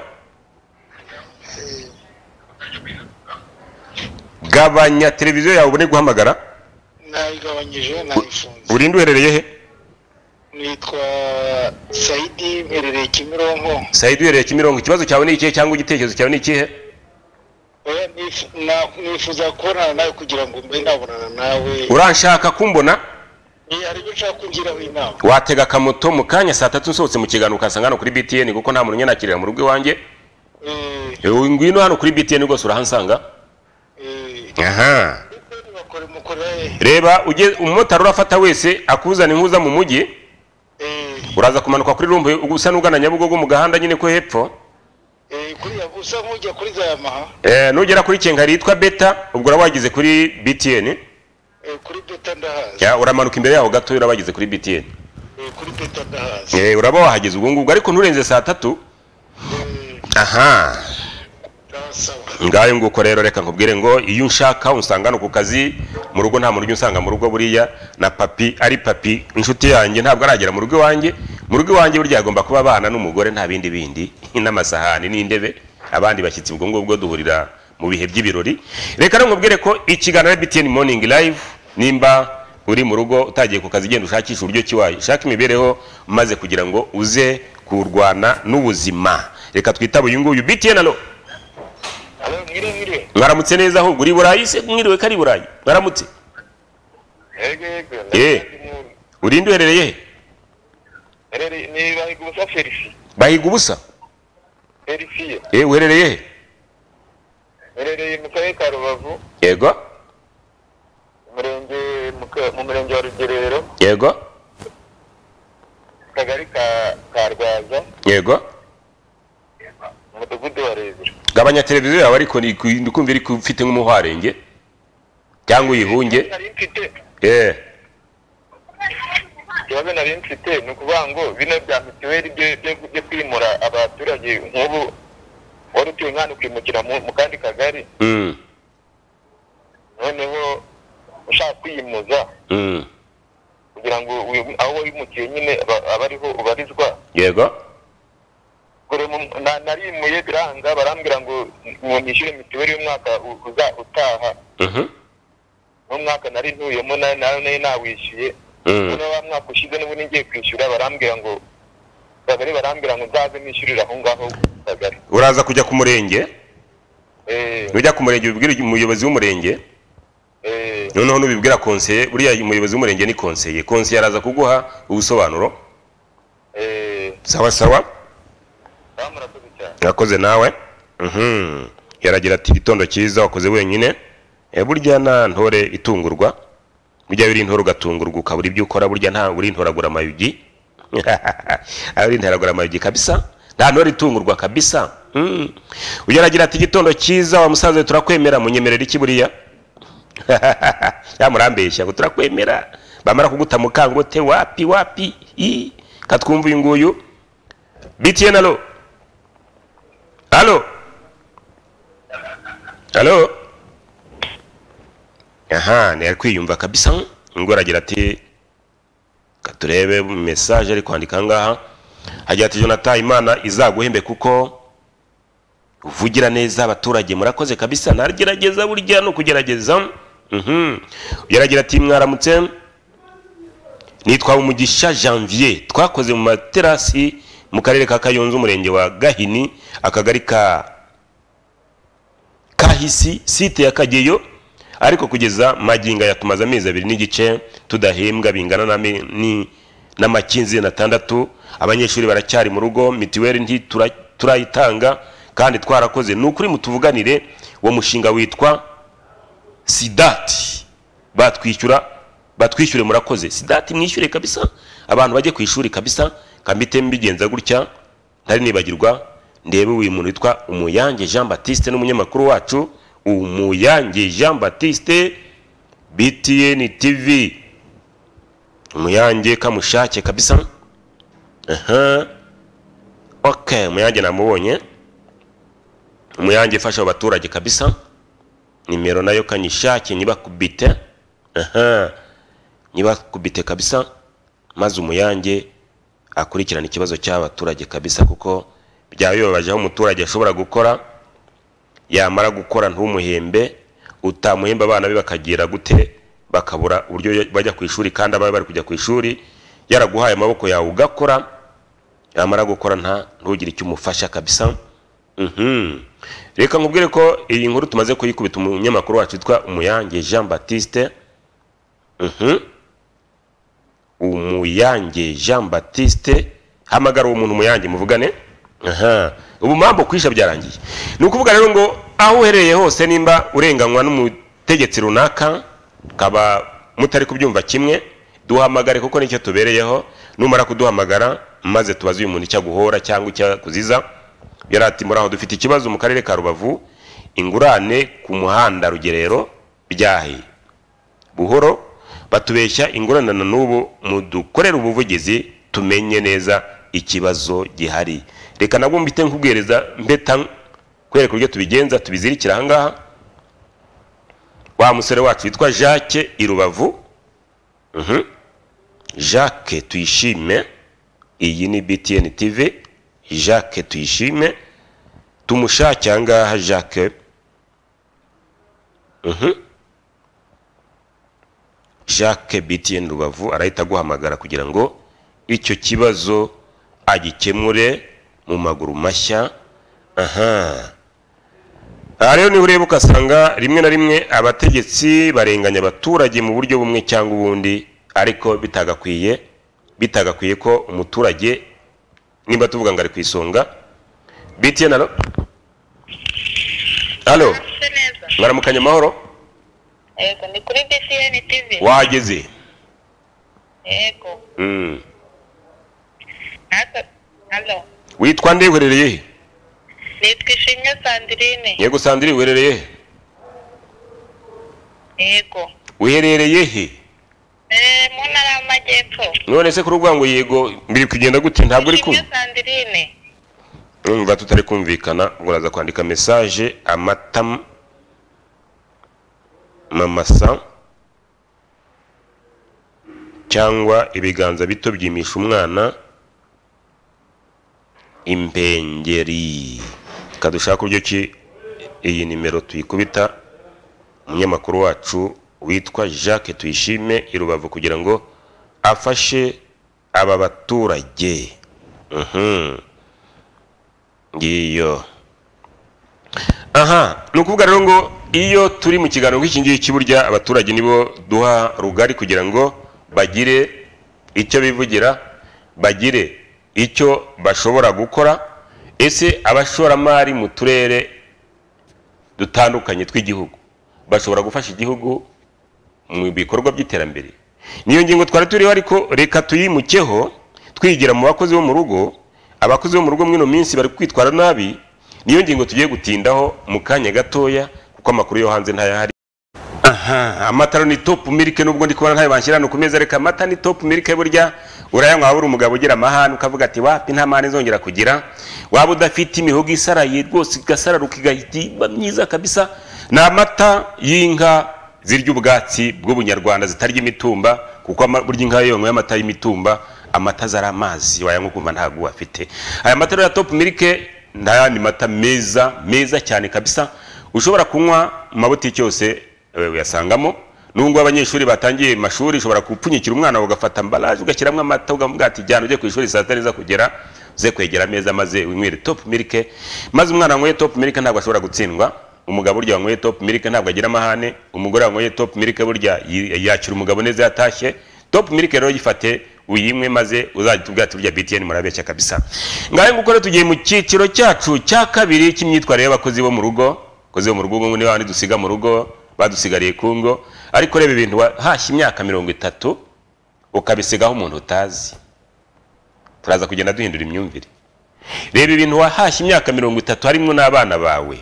gabanya televiziyo yawe ubone guhamagara nayigabanyije nayifunze urinde uherereye he nitwa sayidi mperereye kimironko sayidi uherereye kimirongo ikibazo cyawe ni ikihe cyangwa igitekerezo cyawe ni ikihe Oya, nif- na- nifuza kubonana nawe kugira ngo mbe nabonana nawe uranshaka kumbona Ni- hari ibyo ushaka kungiraho inama watega akamoto mu kanya saa tatu nsohotse mu kiganiro ukasanga hano kuri btn kuko nta muntu unyanakirira mu rugo iwanjye Eh, ngwino hano kuri btn rwose urahansanga aha reba uge- umumotari urafata wese akuzana inkuza mu mujyi uraza kumanuka kuri rumbu usa n'ugana nyabugogo mu gahanda nyine ko hepfo kuriya usa nk'ujya kuri za yamaha Eh, nugera kuri kenga yitwa beta ubwo uraba wageze kuri btn kuri beta ndahazi Ya, uramanuka imbere yaho gato uraba wageze kuri btn kuri beta ndahazi Eh, uraba wahageze ubwo ngubwo ariko nturenze saa tatu aha ngayo nguko rero reka nkubwire ngo iyo unshaka unsanga hano ku kazi mu rugo nta muntu ujya unsanga mu rugo buriya na papi ari papi inshuti yanjye ntabwo aragera mu rugo iwanjye mu rugo iwanjye burya hagomba kuba abana n'umugore nta bindi bindi n'amasahani n'intebe abandi bashyitsi ubwo ngubwo duhurira mu bihe by'ibirori reka rero nkubwire ko ikiganiro btn morning live nimba uri mu rugo utagiye ku kazi genda ushakisha uburyo ki washaka imibereho maze kugira ngo uze kurwana n'ubuzima reka twitabe uyu nguyu btn alo mwaramutse neza ahubwo uri i burayi se mwiriwe ko ari i burayi mwaramutse Eh, urinde uherereye he ni bahigusa felisi bahiga ubusa felisiye Eh, uherereye he herereye mu karere ka rubavu yego umurenge mu ka- mu murenge wa rugerero yego akagari ka ka rwaza yego umudugudu wa rebero gabanya televiziyo yawe ariko ni ku- ndi kumva iri ku- ufite nk'umuharenge cyangwa uyihunge nari mfite Eh, ikibazo nari mfite ni ukuvuga ngo bino bya mituweli byo- byo- byo kwimura abaturage nk'ubu wari utuye nk'ahantu ukimukira mu mu kandi kagari mm, noneho ushaka kwiyimuza mm, kugira ngo wi- aho wimukiye nyine aba- aba ariho ubarizwa yego ngo buri mu- na- narimuye biranga barambwira ngo ngo nishyure mituweli y'umwaka u- uza- utaha Mhm. n'umwaka nari ntuyemo na- na- nari nawishyuye Mm. none wa mwaka ushize n'ubundi ngiye kwishyura barambwira ngo kagari barambwira ngo nzaze nishyurire aho ngaho ku kagari uraza kujya ku murenge Eh, nujya ku murenge ubibwira umuyobozi w'umurenge eh, noneho nubibwira konseye buriya umuyobozi w'umurenge ni konseye konseye araza kuguha ubusobanuro eh, sawa sawa sawa, murakoze cyane yakoze nawe Mhm. yaragira ati igitondo cyiza wakoze wenyine Eh, burya na ntore itungurwa burya biri intore ugatungurwa ukabura ibyo ukora burya nta uri intoragura amayugi uri intoragura amayugi kabisa nta ntore itungurwa kabisa Mm. uyu aragira ati igitondo cyiza wa musaza we turakwemera munyemerera iki buriya ya murambeshya ngo turakwemera bamara kuguta mukangote wapi wapi i katwumva uyu nguyu btn alo Halo. Halo. Aha, ni ari kwiyumva kabisa. Ngo aragira ati katurebe message ari kwandika ngaha. Agira ati Jonathan Imana izaguhembe kuko uvugira neza abaturage murakoze kabisa ntargerageza burya no kugerageza. Mhm. Yaragira ati mwaramutse nitwa umugisha janvier twakoze mu materasi mu karere ka kayonza umurenge wa gahini akagari ka kahisi site ya kageyo ariko kugeza maginga yatumaze amezi abiri n'igice tudahembwa bingana n'ami- ni- n'amakinzirani atandatu abanyeshuri baracyari mu rugo mitiweli ntitura- turayitanga kandi twarakoze ni ukuri mutuvuganire uwo mushinga witwa sidati batwishyura batwishyure murakoze sidati mwishyure kabisa abantu bajye ku ishuri kabisa kambite mbigenza gutya ntari nibagirwa ndebe uyu muntu witwa umuyange jean batiste n'umunyamakuru wacu umuyange jean batiste btn tv umuyange kamushake kabisa aha ok umuyange namubonye umuyange ifasha abo baturage kabisa nimero nayo kanyishake nibakubite aha nibakubite kabisa maze umuyange akurikirana ikibazo cy'abaturage kabisa kuko byaba bibabaje aho umuturage ashobora gukora yamara gukora ntumuhembe utamuhemba abana be bakagira gute bakabura uburyo bajya ku ishuri kandi ababe bari kujya ku ishuri yaraguhaye amaboko yawe ugakora yamara gukora nta ntugire icyo umufasha kabisa Mhm. reka nkubwire ko iyi nkuru tumaze kuyikubita umunyamakuru wacu witwa umuyange jean batiste Mhm. umuyange jean batiste hamagara uwo muntu umuyange muvugane aha ubu mambo kwisha byarangiye ni ukuvuga rero ngo aho uherereye hose nimba urenganywa n'umutegetsi runaka ukaba mutari kubyumva kimwe duhamagare kuko nicyo tubereyeho numara kuduhamagara maze tubaze uyu muntu icyo aguhora cyangwa icyo akuziza yari ati muri aho dufite ikibazo mu karere ka rubavu ingurane ku muhanda rugerero byahe buhoro batubeshya ingurane na n'ubu mudukorere ubuvugizi tumenye neza ikibazo gihari reka nabwo mbite nkubwiriza mbeta kwereka uburyo tubigenza tubizirikira ahangaha wa musore wacu witwa jacques i rubavu Mhm. jacques tuyishime iyi ni btn tv jacques tuyishime tumushake ahangaha jacques Mhm. jacques btn rubavu arahita aguhamagara kugira ngo icyo kibazo agikemure mu maguru mashya aha aha rero niho ureba ugasanga rimwe na rimwe abategetsi barenganya abaturage mu buryo bumwe cyangwa ubundi ariko bitagakwiye bitagakwiye ko umuturage nimba tuvuga ngo ari ku isonga btn alo alo Murase neza mwaramukanye amahoro yego ni kuri btn tv wahageze yego Mm. natwe halo witwa nde uherereye he nitwa ishimwe sandirine yego sandiri uherereye he yego uherereye he Eh, mu ntara y'amajyepfo none se kuri ubwango yego biri kugenda gute ntabwo uri ishimwe kumva sandirine numva tutari kumvikana ngo uraza kwandika mesaje amata mamasa cyangwa ibiganza bito byimisha umwana impengeri reka dushake uburyo ki iyi nimero tuyikubita umunyamakuru wacu witwa jacques tuyishime i rubavu kugira ngo afashe aba baturage Mhm. ngiyo aha ni ukuvuga rero ngo iyo turi mu kiganiro nk'iki ngiki burya abaturage nibo duha rugari kugira ngo bagire icyo bivugira bagire icyo bashobora gukora ese abashoramari mu turere dutandukanye tw'igihugu bashobora gufasha igihugu mu bikorwa by'iterambere niyo ngingo twari turiho ariko reka tuyimukeho twigira mu bakozi bo mu rugo abakozi bo mu rugo mw'ino minsi bari kwitwara nabi niyo ngingo tugiye gutindaho mu kanya gatoya kuko amakuru yo hanze ntayahari aha amata ni topu milike nubwo ndi kubona ntayo bashyira hano ku meza reka amata ni topu milike burya urayanywa wabura umugabo ugira amahane ukavuga ati wapi nta mahane zongera kugira waba udafite imihogo isaraye rwose igasararuka igahita iba myiza kabisa ni amata y'inka zirya ubwatsi bw'ubunyarwanda zitarya imitumba kuko ama- burya inka yonywe y'amata y'imitumba amata zari amazi wayanywa ukumva ntabwo afite aya mata rero ya topu milike ni ayandi mata meza meza cyane kabisa ushobora kunywa mu mabutiki yose eh, uyasangamo nubwo abanyeshuri batangiye amashuri ushobora gupfunyikira umwana wawe ugafata mbaraje ugashyiramo amata ukavuga ati jyana ujye ku ishuri saa sita niza kugera uze kwegera ameza maze winywere topu milike maze umwana wanyweye topu milike ntabwo ashobora gutsindwa umugabo burya wanyweye topu milike ntabwo agira amahane umugore wanyweye topu milike burya yi- yakira umugabo neza yatashye topu milike rero yifate uyimwe maze uzajya tubwira ati burya btn murabeshya kabisa ngahe nguko rero tugiye mu cyiciro cyacu cya kabiri cy'imyitwarire y'abakozi bo mu rugo abakozi bo mu rugo ngo ni babandi dusiga mu rugo badusigariye ku ngo ariko reba ibintu wahashya imyaka mirongo itatu ukabisigaho umuntu utazi turaza kugenda duhindura imyumvire reba ibintu wahashya imyaka mirongo itatu harimo n'abana bawe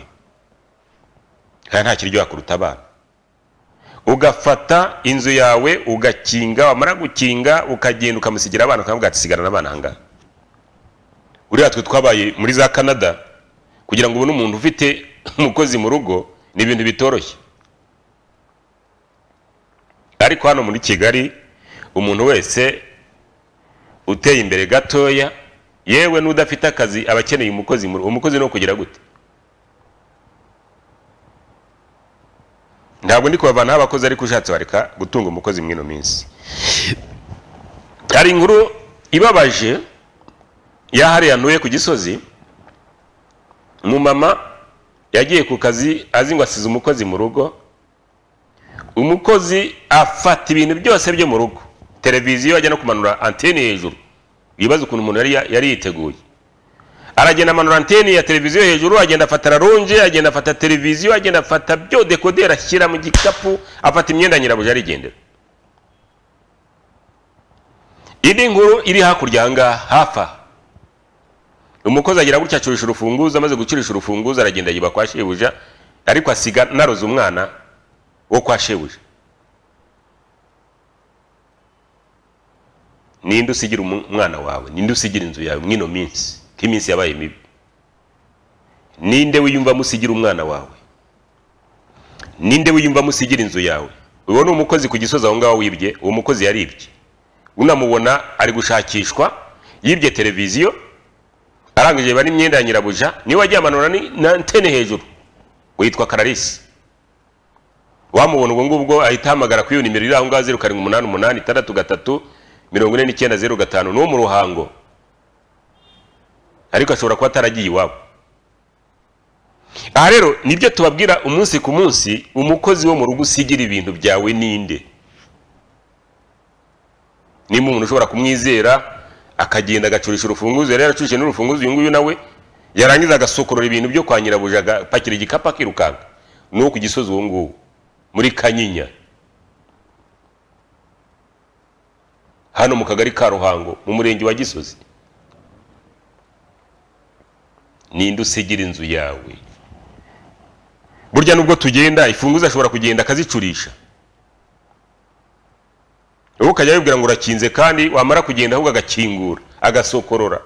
kandi nta kiryo wakuruta abana ugafata inzu yawe ugakinga wamara gukinga ukagenda ukamusigira abana ukavuga ati sigara n'abana ahangaha uriya twe twabaye muri za canada kugira ngo ubone umuntu ufite umukozi mu rugo ni ibintu bitoroshye ariko hano muri kigali umuntu wese uteye imbere gatoya yewe n'udafite akazi aba akeneye umukozi mu rugo umukozi ni uwo kugira gute ntabwo ndi kubavanaho abakozi ariko ushatse wareka gutunga umukozi mw'ino minsi hari inkuru ibabaje yahariya ntuye ku gisozi umumama yagiye ku kazi azi ngo asize umukozi mu rugo umukozi afata ibintu byose byo mu rugo televiziyo ajya no kumanura antene hejuru wibaza ukuntu umuntu yari yari yiteguye aragenda amanura antene ya televiziyo hejuru agenda afata raronje agenda afata televiziyo agenda afata byo dekoderi ashyira mu gikapu afata imyenda nyirabuja arigendera indi nkuru iri hakurya aha ngaha hafi aha umukozi agira gutya acurisha urufunguzo amaze gucurisha urufunguzo aragenda yiba kwa shebuja ariko asiga naroze umwana wo kwa shebuja ninde usigira umu- umwana wawe ninde usigira inzu yawe mw'ino minsi ko iminsi yabaye mibi ninde wiyumva musigira umwana wawe ninde wiyumva musigira inzu yawe ubona umukozi ku gisozi aho ngaho wibye uwo mukozi yaribye unamubona ari gushakishwa yibye televiziyo arangije bari imyenda ya nyirabuja niwe wagiye amanura ni- na antene hejuru witwa kararisi wamubona ubwo ngubwo ahita ahamagara kuri iyo nimero iri aho ngaho zeru karindwi umunani umunani itandatu gatatu mirongo ine n'icyenda zeru gatanu ni uwo mu ruhango ariko ashobora kuba ataragiye iwabo aha rero nibyo tubabwira umunsi ku munsi umukozi wo mu rugo usigira ibintu byawe ninde nimba umuntu ushobora kumwizera akagenda agacurisha urufunguzo yari yaracurishije n'urufunguzo uyu nguyu nawe yarangiza agasokorora ibintu byo kwa nyirabuja agapakira igikapu akirukanka ni uwo ku gisozi uwo nguwo muri kanyinya hano mu kagari ka ruhango mu murenge wa gisozi ninde usigira inzu yawe burya nubwo tugenda ifunguzo ashobora kugenda akazicurisha wowe ukajya wibwira ngo urakinze kandi wamara kugenda ahubwo agakingura agasokorora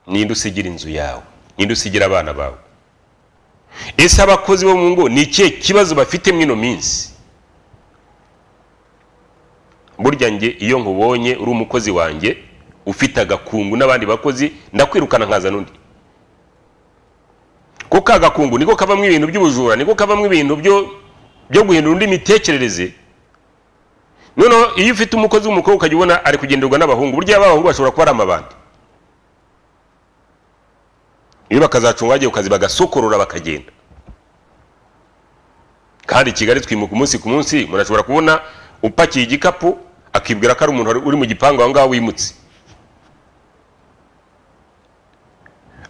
ninde usigira inzu yawe ninde usigira abana bawe ese abakozi bo mu ngo ni ikihe kibazo bafite mw'ino minsi burya njye iyo nkubonye uri umukozi wanjye ufite agakungu n'abandi bakozi ndakwirukana nkazana undi kuko agakungu niko kavamo ibintu by'ubujura niko kavamo ibintu byo byo guhindura undi mitekerereze noneho iyo ufite umukozi w'umukobwa ukajya ubona ari kugenderwa n'abahungu burya abahungu bashobora kuba ari amabandi iyo bakazacunga bagiye ku kazi bagasokorora bakagenda kandi kigali twimuka umunsi ku munsi umuntu ashobora kubona upakiye igikapu akibwira ko ari umuntu wari- uri mu gipangu aho ngaho wimutse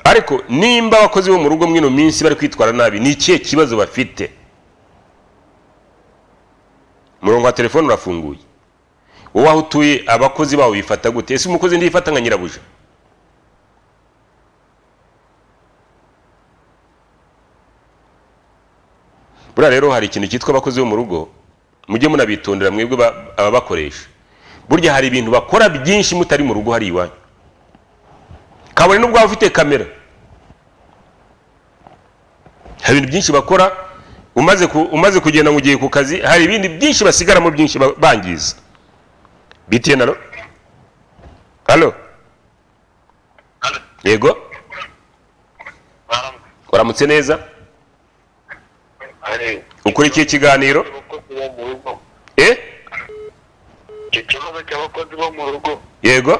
ariko nimba abakozi bo mu rugo mw'ino minsi bari kwitwara nabi ni ikihe kibazo bafite umurongo wa telefone urafunguye wowe aho utuye abakozi bawo bifata gute ese umukozi ntiyifata nka nyirabuja buriya rero hari ikintu cyitwa abakozi bo mu rugo mujye munabitondera mwebwe ba- ababakoresha burya hari ibintu bakora byinshi mutari mu rugo hari iwanyu kabone n'ubwo waba ufite kamera hari ibintu byinshi bakora umaze, ku, umaze kugenda mu gihe ku kazi hari ibindi byinshi basigaramo byinshi ba- bangiza btn alo alo yego waramutse neza ukurikiye ikiganiro eh icyo kibazo cy'abakozi bo mu rugo yego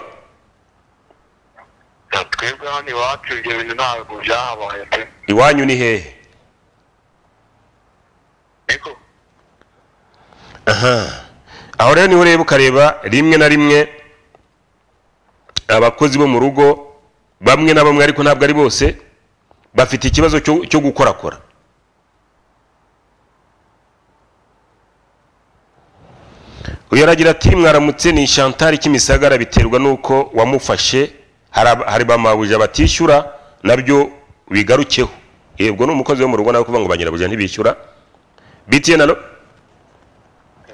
twebwe hano iwacu ibyo bintu ntabwo byahabaye pe iwanyu ni hehe niko aho rero niho ureba ukareba rimwe na rimwe abakozi bo mu rugo bamwe na bamwe ariko ntabwo ari bose bafite ikibazo cyo cyo gukorakora uyu aragira ati mwaramutse ni shantari kimisagara biterwa n'uko wamufashe hari ab- hari bamabuja batishyura nabyo bigarukeho yego ni umukozi wo mu rugo nawe kuvuga ngo banyirabuja ntibishyura btn alo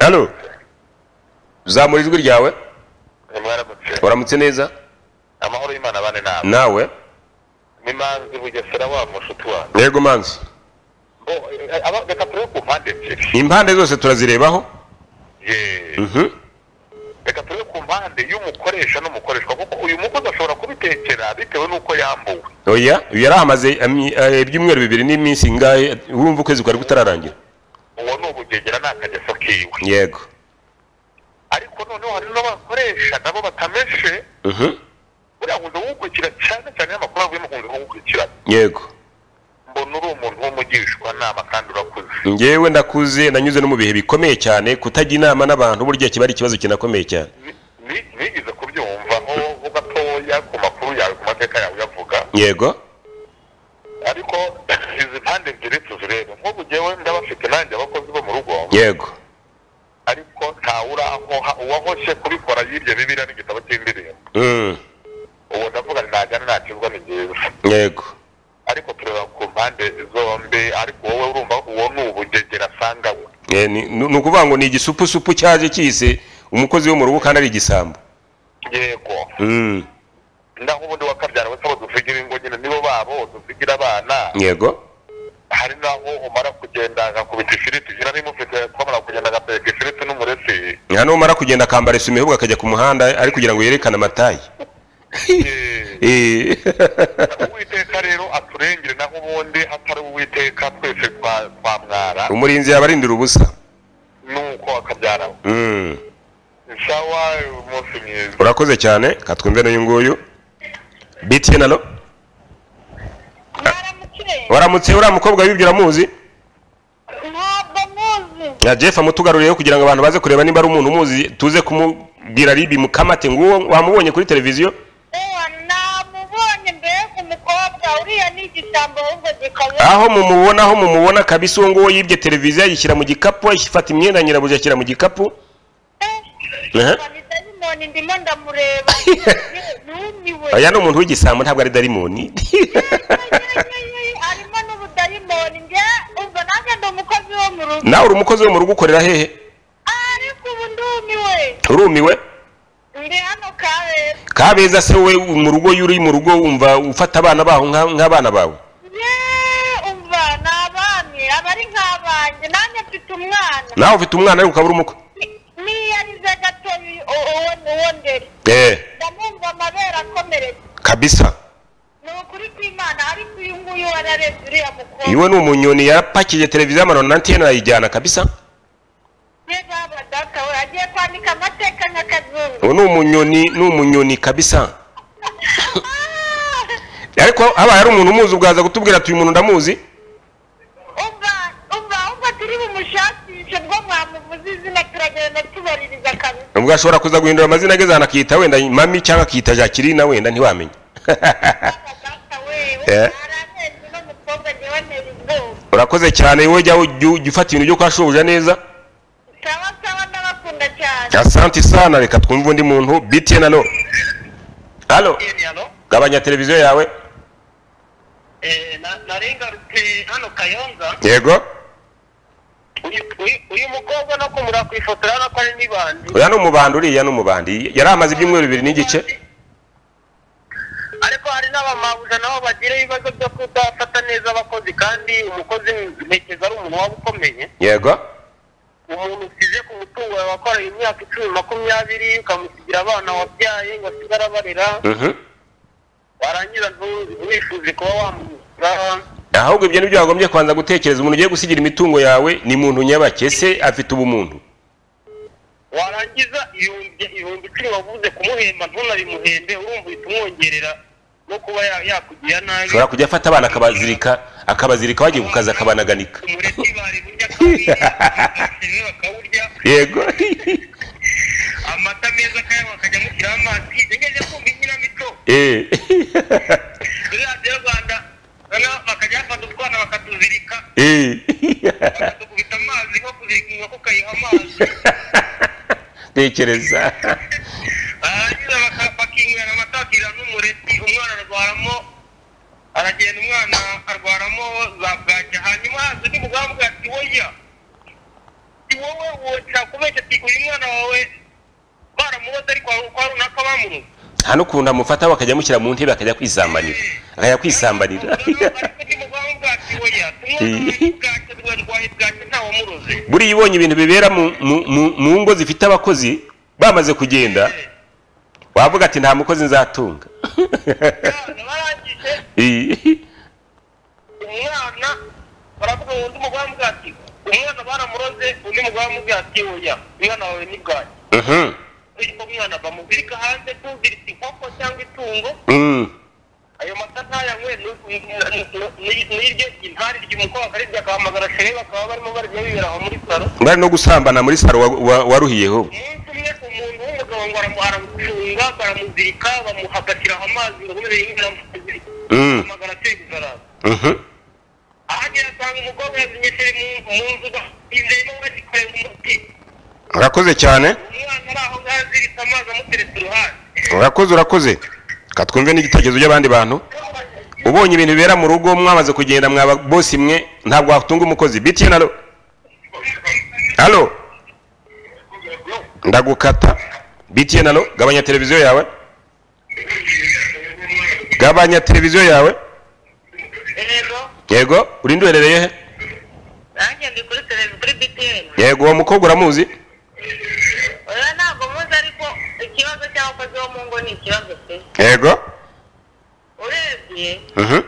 alo zamura ijwi ryawe mwaramutse uramutse neza amahoro y'imana bane nawe nawe n'imanzi bugesera wa mushuti wanjye yego manzi bo eh, aba- reka turebe ku mpande ebyiri impande zose turazirebaho Ye. Mhm. reka turebe ku mpande y'umukoresha n'umukoreshwa kuko uyu mukozi ashobora kubitekera bitewe n'uko yambuwe oya uyu yari ahamaze ami- eh, ibyumweru bibiri n'iminsi ingahe wumva ukwezi kwari kutararangira uwo ni ubugegera ni akageso kiwe yego ariko noneho hari n'abakoresha nabo batameshe Mhm. buriya nkunda kuwukurikira cyane cyane y'amakuru avuye mu nkunda kuwukurikirana yego mbona uri umuntu w'umugishwa nama kandi urakuze ngewe ndakuze nanyuze no mu bihe bikomeye cyane kutajya inama n'abantu burya kiba ari ikibazo kinakomeye cyane Ni- ni- nigeze kubyumvaho gatoya ku makuru yawe ku mateka yawe uyavuga yego ariko izi mpande ebyiri tuzirebe nk'ubu jyewe ndabafite nanjye abakozi bo mu rugo yego ariko ntawe urankoha uwahoshye kubikora yibye bibiliya n'igitabo cy'indirimbo Mm. uwo ndavuga ni najyana nakizwa ni byiza yego ariko tureba ku mpande zombi ariko wowe urumva uwo ni ubugegera asanga we Eh, ni ni ukuvuga ngo ni igisupusupu cyaje cyise umukozi wo mu rugo kandi ari igisambo yego Mm. naho ubundi wakabyara wese abo dusigira ingo nyine nibo babo dusigira abana yego hari naho umara kugenda agakubita ifiriti jira nimufite twamara kugenda agateka ifiriti n'umureti nta numara kugenda akambara isume ahubwo akajya ku muhanda ari kugira ngo yerekane amatayi Eh, Eh. uwiteka rero aturengere naho ubundi hatari uwiteka twese twa- twamwara umurinzi yabarindira ubusa nuko akabyara we Mm. sawa umunsi mwiza urakoze cyane katwumve n'uyu nguyu btn alo mwaramukire waramutse uriya mukobwa wibyo uramuzi ntabwo muzi na jeff amutugarureho kugira ngo abantu baze kureba niba ari umuntu umuzi tuze kumubwira ribi mukamate nguwo wamubonye kuri televiziyo ewa namubonye mbega umukobwa uriya ni igisambo ahubwo gikaze aho mumubona aho mumubona kabisa uwo nguwo yibye televiziyo ayishyira mu gikapu ayifata imyenda ya nyirabuja ashyira mu gikapu Aha. Mbona dayimoni ndimo ndamureba yumiwe aya ni umuntu w'igisambo ntabwo ari darimoni arimo n'ubudayimoni njye ubwo nanjye ndi umukozi wo mu rugo nawe uri umukozi wo mu rugo ukorera hehe ariko ubu ndumiwe urumiwe ndi hano kabeza kabeza se we mu rugo iyo uri mu rugo wumva ufata abana baho nka- nk'abana bawe ye umva ni abanye aba ari nk'abanjye nanjye mfite umwana nawe ufite umwana ariko ukaba uri umukwe Ni- niyarize gatoya uwo uwo ndere eh ndamwumva amabere akomeretse kabisa ni ukuri kw'imana ariko uyu nguyu wararebye uriya mukobwa iwe ni umunyoni yarapakiye televiziyo amano na antiyene arayijyana kabisa ye baba data we agiye kwandika amateka nk'akazungu uwo ni umunyoni ni umunyoni kabisa ariko habaye hari umuntu umuzi ubwaza kutubwira ati uyu muntu ndamuzi umva umva umva turi bumushakishe bwo mwamuvuze izina turagenda tubaririza kabisa ubwo ashobora kuza guhindura amazina ageze ahantu akiyita wenda mami cyangwa akiyita jacqueline wenda ntiwamenya data we Eh. aranenze uno mukobwa njyewe ntera ubwoba urakoze cyane wowe jya ujya ujya ufata ibintu byo kwa shobuja neza sawa sawa n'abakunda cyane asante sana reka twumve undi muntu btn ano halo gabanya televiziyo yawe narengarutse hano kayonza yego uyu- uyu- uyu mukobwa no kumura ku ifoto urabona ko ari n'ibandi uriya ni umubandi uriya ni umubandi yari amaze ibyumweru bibiri n'igice ariko hari n'abamabuja nabo bagira ibibazo byo kudafata neza abakozi kandi umukozi ntekereza ari umuntu waba ukomeye yego umuntu usize ku mutungo yawe wakoranye imyaka icumi makumyabiri ukamusigira abana wabyaye wasiga arabarera Mhm. warangiza ntiwifuze kuba wamusura ahubwo ibyo nibyo wagombye kubanza gutekereza umuntu ugiye gusigira imitungo yawe ni muntu nyabake ese afite ubumuntu warangiza ibihumbi ibihumbi icumi wavuze kumuhemba ntunabimuhembe urumva uhita umwongerera no kuba ya- yakugira nabi ushobora kujya afata abana akabazirika akabazirika bagiye ku kazi akabanaganika umureti bari burya akawurya bakawurya bakawurya yego amata meza akayanywa akajya amushyiraho amazi nigeze kumva inkinamico Eh. muri radiyo rwanda noneho bakajya bafata utwana bakatuzirika Eh. bakadukubita amazi nko kuzirika inkoko ukayiha amazi tekereza barangiza baka- bakinywera amata bakirira n'umureti umwana arwaramo aragenda umwana arwaramo za bwacya hanyuma haza undi mugabo avuga ati woya si wowe wongera kubeshya ati uyu mwana wawe baramuboze ariko kwa kwa runaka bamuroze nta n'ukuntu amufata bakajya amushyira mu ntebe akajya kwisambanira akajya kwisambanira buriya ibonye ibintu bibera mu- mu- mu- mu ngo zifite abakozi bamaze kugenda wavuga ati nta mukozi nzatunga Eh. umwana baravuga ngo undi mugore aramubwira ati umwana baramuroze undi mugore aramubwira ati oya umwana wawe ni bwanyu Mhm. ariko umwana bamuzirika hanze tuziritse inkoko cyangwa itungo Mm. ayo mata ntayanywe n'iryo intari ry'umukobwa ari ryakamagara shere bakaba barimo barya bibera aho muri saro bari no gusambana muri saro wa- wa- waruhiyeho umunsi umwe umuntu w'umugabo ngo aramu- aramufunga baramuzirika bamuhagashyiraho amazi ngo bube yinjira mu kazi Mm. amagara ateye Mhm. ahagera asanga umukobwa yazimye shere mu mu nzu izeyemo bagikorera umuti urakoze cyane umwana ari aho ngaho aziritse amazi amuteretse iruhande urakoze urakoze ka twumve n'igitekerezo by'abandi bantu ubonye ibintu bibera mu rugo mwamaze kugenda mwaba bosi mwe ntabwo watunga umukozi btn alo alo ndagukata btn alo gabanya televiziyo yawe gabanya televiziyo yawe rero yego urinde uherereye he nanjye ndi kuri televiziyo kuri btn yego uwo mukobwa uramuzi oya ntabwo muzi ariko ikibazo cy'abakozi bo mu ngo ni ikibazo pe yego urebye Mhm.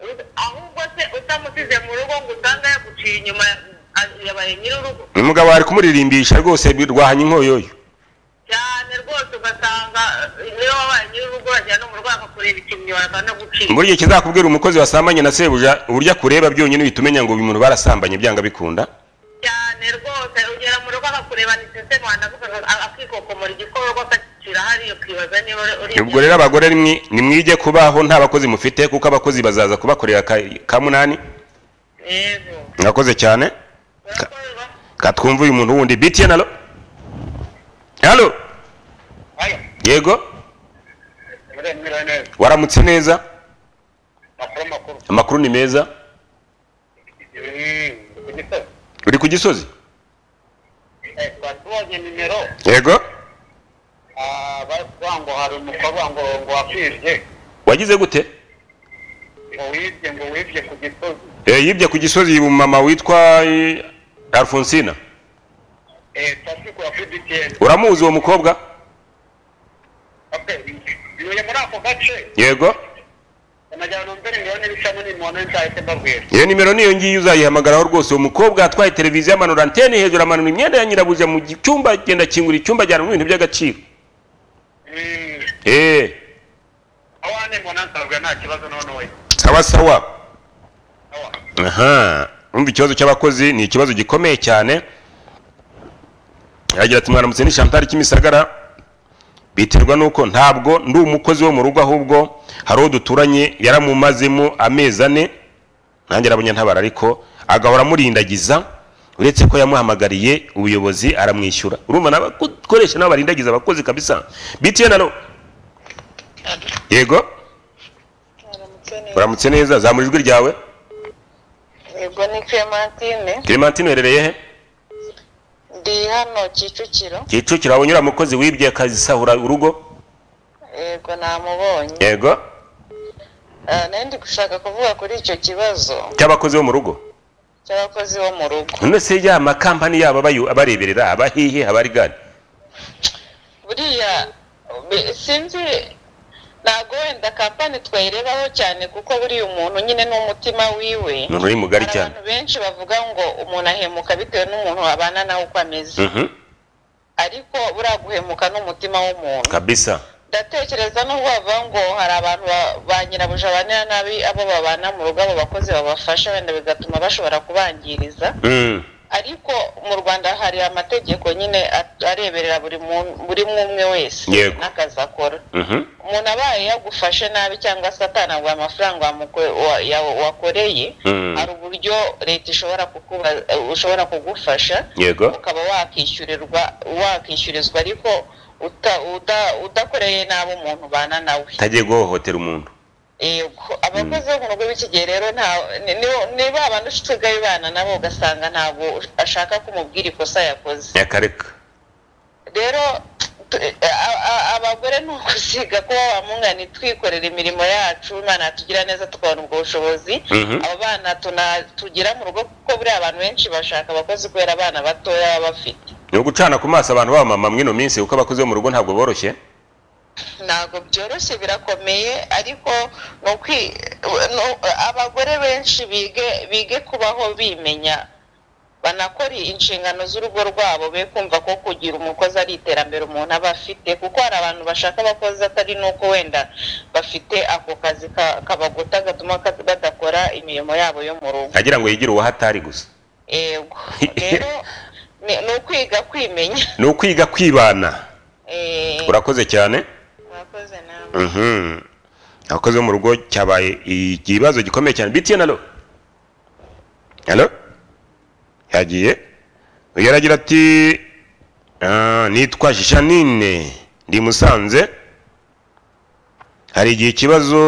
ut- ahubwo se utamusize mu rugo ngo usanga yaguciye inyuma ya- yabaye nyir'urugo umugabo wari kumuririmbisha rwose rwahanye inkoyoyo cyane rwose ugasanga eh, niyo wabaye nyir'urugo urajya no mu rugo akakureba ikintu waza no gucika buriya ikizakubwira umukozi wasambanye na sebuja uburyo akureba byonyine uhita umenya ngo uyu muntu barasambanye byanga bikunda cyane rwose ugera mu rugo akakureba ni sese rwanda akavuga- a- akikokomora igikororwa akakicira hariya ukibaza niba uri- uri ubwo rero abagore nimwi- nimwige kubaho nta bakozi mufite kuko abakozi bazaza kubakorera ka- ka munani yego murakoze cyane urakorwa katwumva uyu muntu wundi btn alo halo aya yego muremure neza waramutse neza makuru makuru amakuru ni meza ku gisozi uri ku gisozi twari tubonye nimero yego baravuga ngo hari umukobwa ngo ngo wakwibye wagize gute ngo wibye ngo wibye ku gisozi Eh, yibye ku gisozi uyu mama witwa eh, alfonsina eh Patrick wa FDPR uramuzi uwo mukobwa okay yoye muri ako gace yego amajyana mbere miliyoni bitanu ni muntu nzahite mbabwira iyo nimero niyo ngiyo uzayihamagaraho rwose uwo mukobwa atwaye televiziyo amanura antene hejuru amanura imyenda ya nyirabuja mu gi- cyumba agenda akingura icyumba ajyana ibintu by'agaciro Mm, eee aho hane muntu ansabwa nta kibazo none we sawa sawa aho aha umva ikibazo cy'abakozi ni ikibazo gikomeye cyane yagira ati mwaramutse ni chantal kimisagara biterwa n'uko ntabwo ndi umukozi wo mu rugo ahubwo hari uwo duturanye yaramumazemo amezi ane nanjye arabunyantabara ariko agahora amurindagiza uretse ko yamuhamagariye ubuyobozi aramwishyura urumva nabakoresha nabo barindagiza abakozi kabisa btn alo yego Aramutse neza. uramutse neza zamura ijwi ryawe Yego ni Clementine clementine uherereye he ndi hano Kicukiro kicukiro waba unyura umukozi wibye akazisahura urugo yego namubonye yego Ah, nari ndi gushaka kuvuga kuri icyo kibazo cy'abakozi bo mu rugo cy'abakozi bo mu rugo none se ya makampani yabo abayu- abareberera abahihe abari gani buriya be- sinzi ntabwo wenda kampani twayirebaho cyane kuko buriya umuntu nyine ni umutima wiwe ni uri mugari hari cyane abantu benshi bavuga ngo umuntu ahemuka bitewe n'umuntu abana nawe uko ameze Mhm, ariko buriya guhemuka n'umutima w'umuntu kabisa ndatekereza n'ubwo bavuga ngo hari abantu ba- ba nyirabuja banira nabi abo babana mu rugo abo bakozi babafasha wenda bigatuma bashobora kubangiriza Mm, ariko mu rwanda hari amategeko nyine at- areberera buri mu- buri umwe umwe wese Yego. n'akazi akora mhm, umuntu abaye yagufashe nabi cyangwa se atanaguha amafaranga wamuko- wa- ya- wakoreye Mm. hari uburyo leta ishobora kukuba- ushobora kugufasha yego ukaba wakishyurirwa wakishyurizwa ariko uta- uda- udakoreye nabi umuntu ubana nawe tagiye guhohotera umuntu yego abakozi bo mu rugo b'ikigihe rero nta ni- ni- ni ba bandi ushigaye bana nabo ugasanga ntabwo ashaka kumubwira ikosa yakoze nyakareka rero t- a- a- abagore ni ukuziga kuba bamungani twikorera imirimo yacu imana yatugira neza tukabona ubwo bushobozi Mhm. abo bana tuna- tugira mu rugo kuko buriya abantu benshi bashaka abakozi kubera abana batoya baba bafite ni ugucana ku maso abantu b'abamama mw'ino minsi kuko abakozi bo mu rugo ntabwo boroshye ntabwo byoroshye birakomeye ariko ni ukwi- no- abagore benshi bige bige kubaho bimenya banakora inshingano z'urugo rwabo be kumva ko kugira umukozi ari iterambere umuntu aba afite kuko hari abantu bashaka abakozi atari n'uko wenda bafite ako kazi ka- kabagota gatuma ka- badakora imirimo yabo yo mu rugo agira ngo yigire uwo hatari gusa yego rero ni ni ukwiga kwimenya ni ukwiga kwibana Eh, urakoze cyane murakoze namwe Mhm. abakozi bo mu rugo cyabaye ikibazo gikomeye cyane btn alo alo yagiye uyu aragira ati "Ah, nitwa janine ndi i musanze hari igihe ikibazo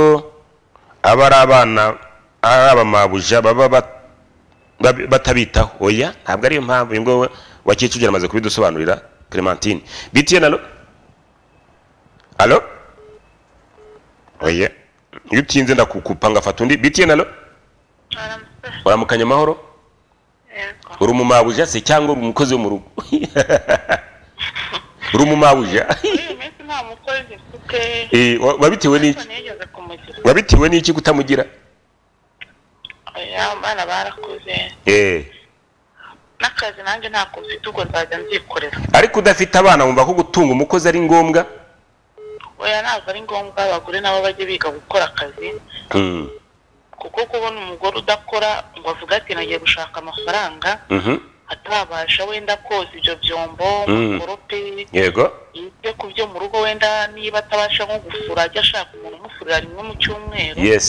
aba ari abana ari abamabuja baba bat- bab- batabitaho oya ntabwo ariyo mpamvu uyu nguyu wa kicukiro amaze kubidusobanurira clementine btn alo alo oya iyo utinze ndakukupa ngafata undi btn alo uramukanya amahoro uri umumabuja se cyangwa uri umukozi wo mu rugo uri umumabuja muri iyi minsi nta mukozi mfite Eh, wa- wabitewe n'iki ariko nigeze kumugira wabitewe n'iki kutamugira oya abana barakuze eh n'akazi nanjye ntabwo mfite ubwo nzajya nzikorera ariko udafite abana wumva ko gutunga umukozi ari ngombwa oya ntabwo ari ngombwa abagore nabo bajye biga gukora akazi Mm, kuko kubona umugore udakora ngo avuge ati nagiye gushaka amafaranga mhm, atabasha wenda koza ibyo byombo Mm. amagorope yego yite ku byo mu rugo wenda niba atabasha nko gufura ajya ashaka umuntu umufurira rimwe mu cyumweru yes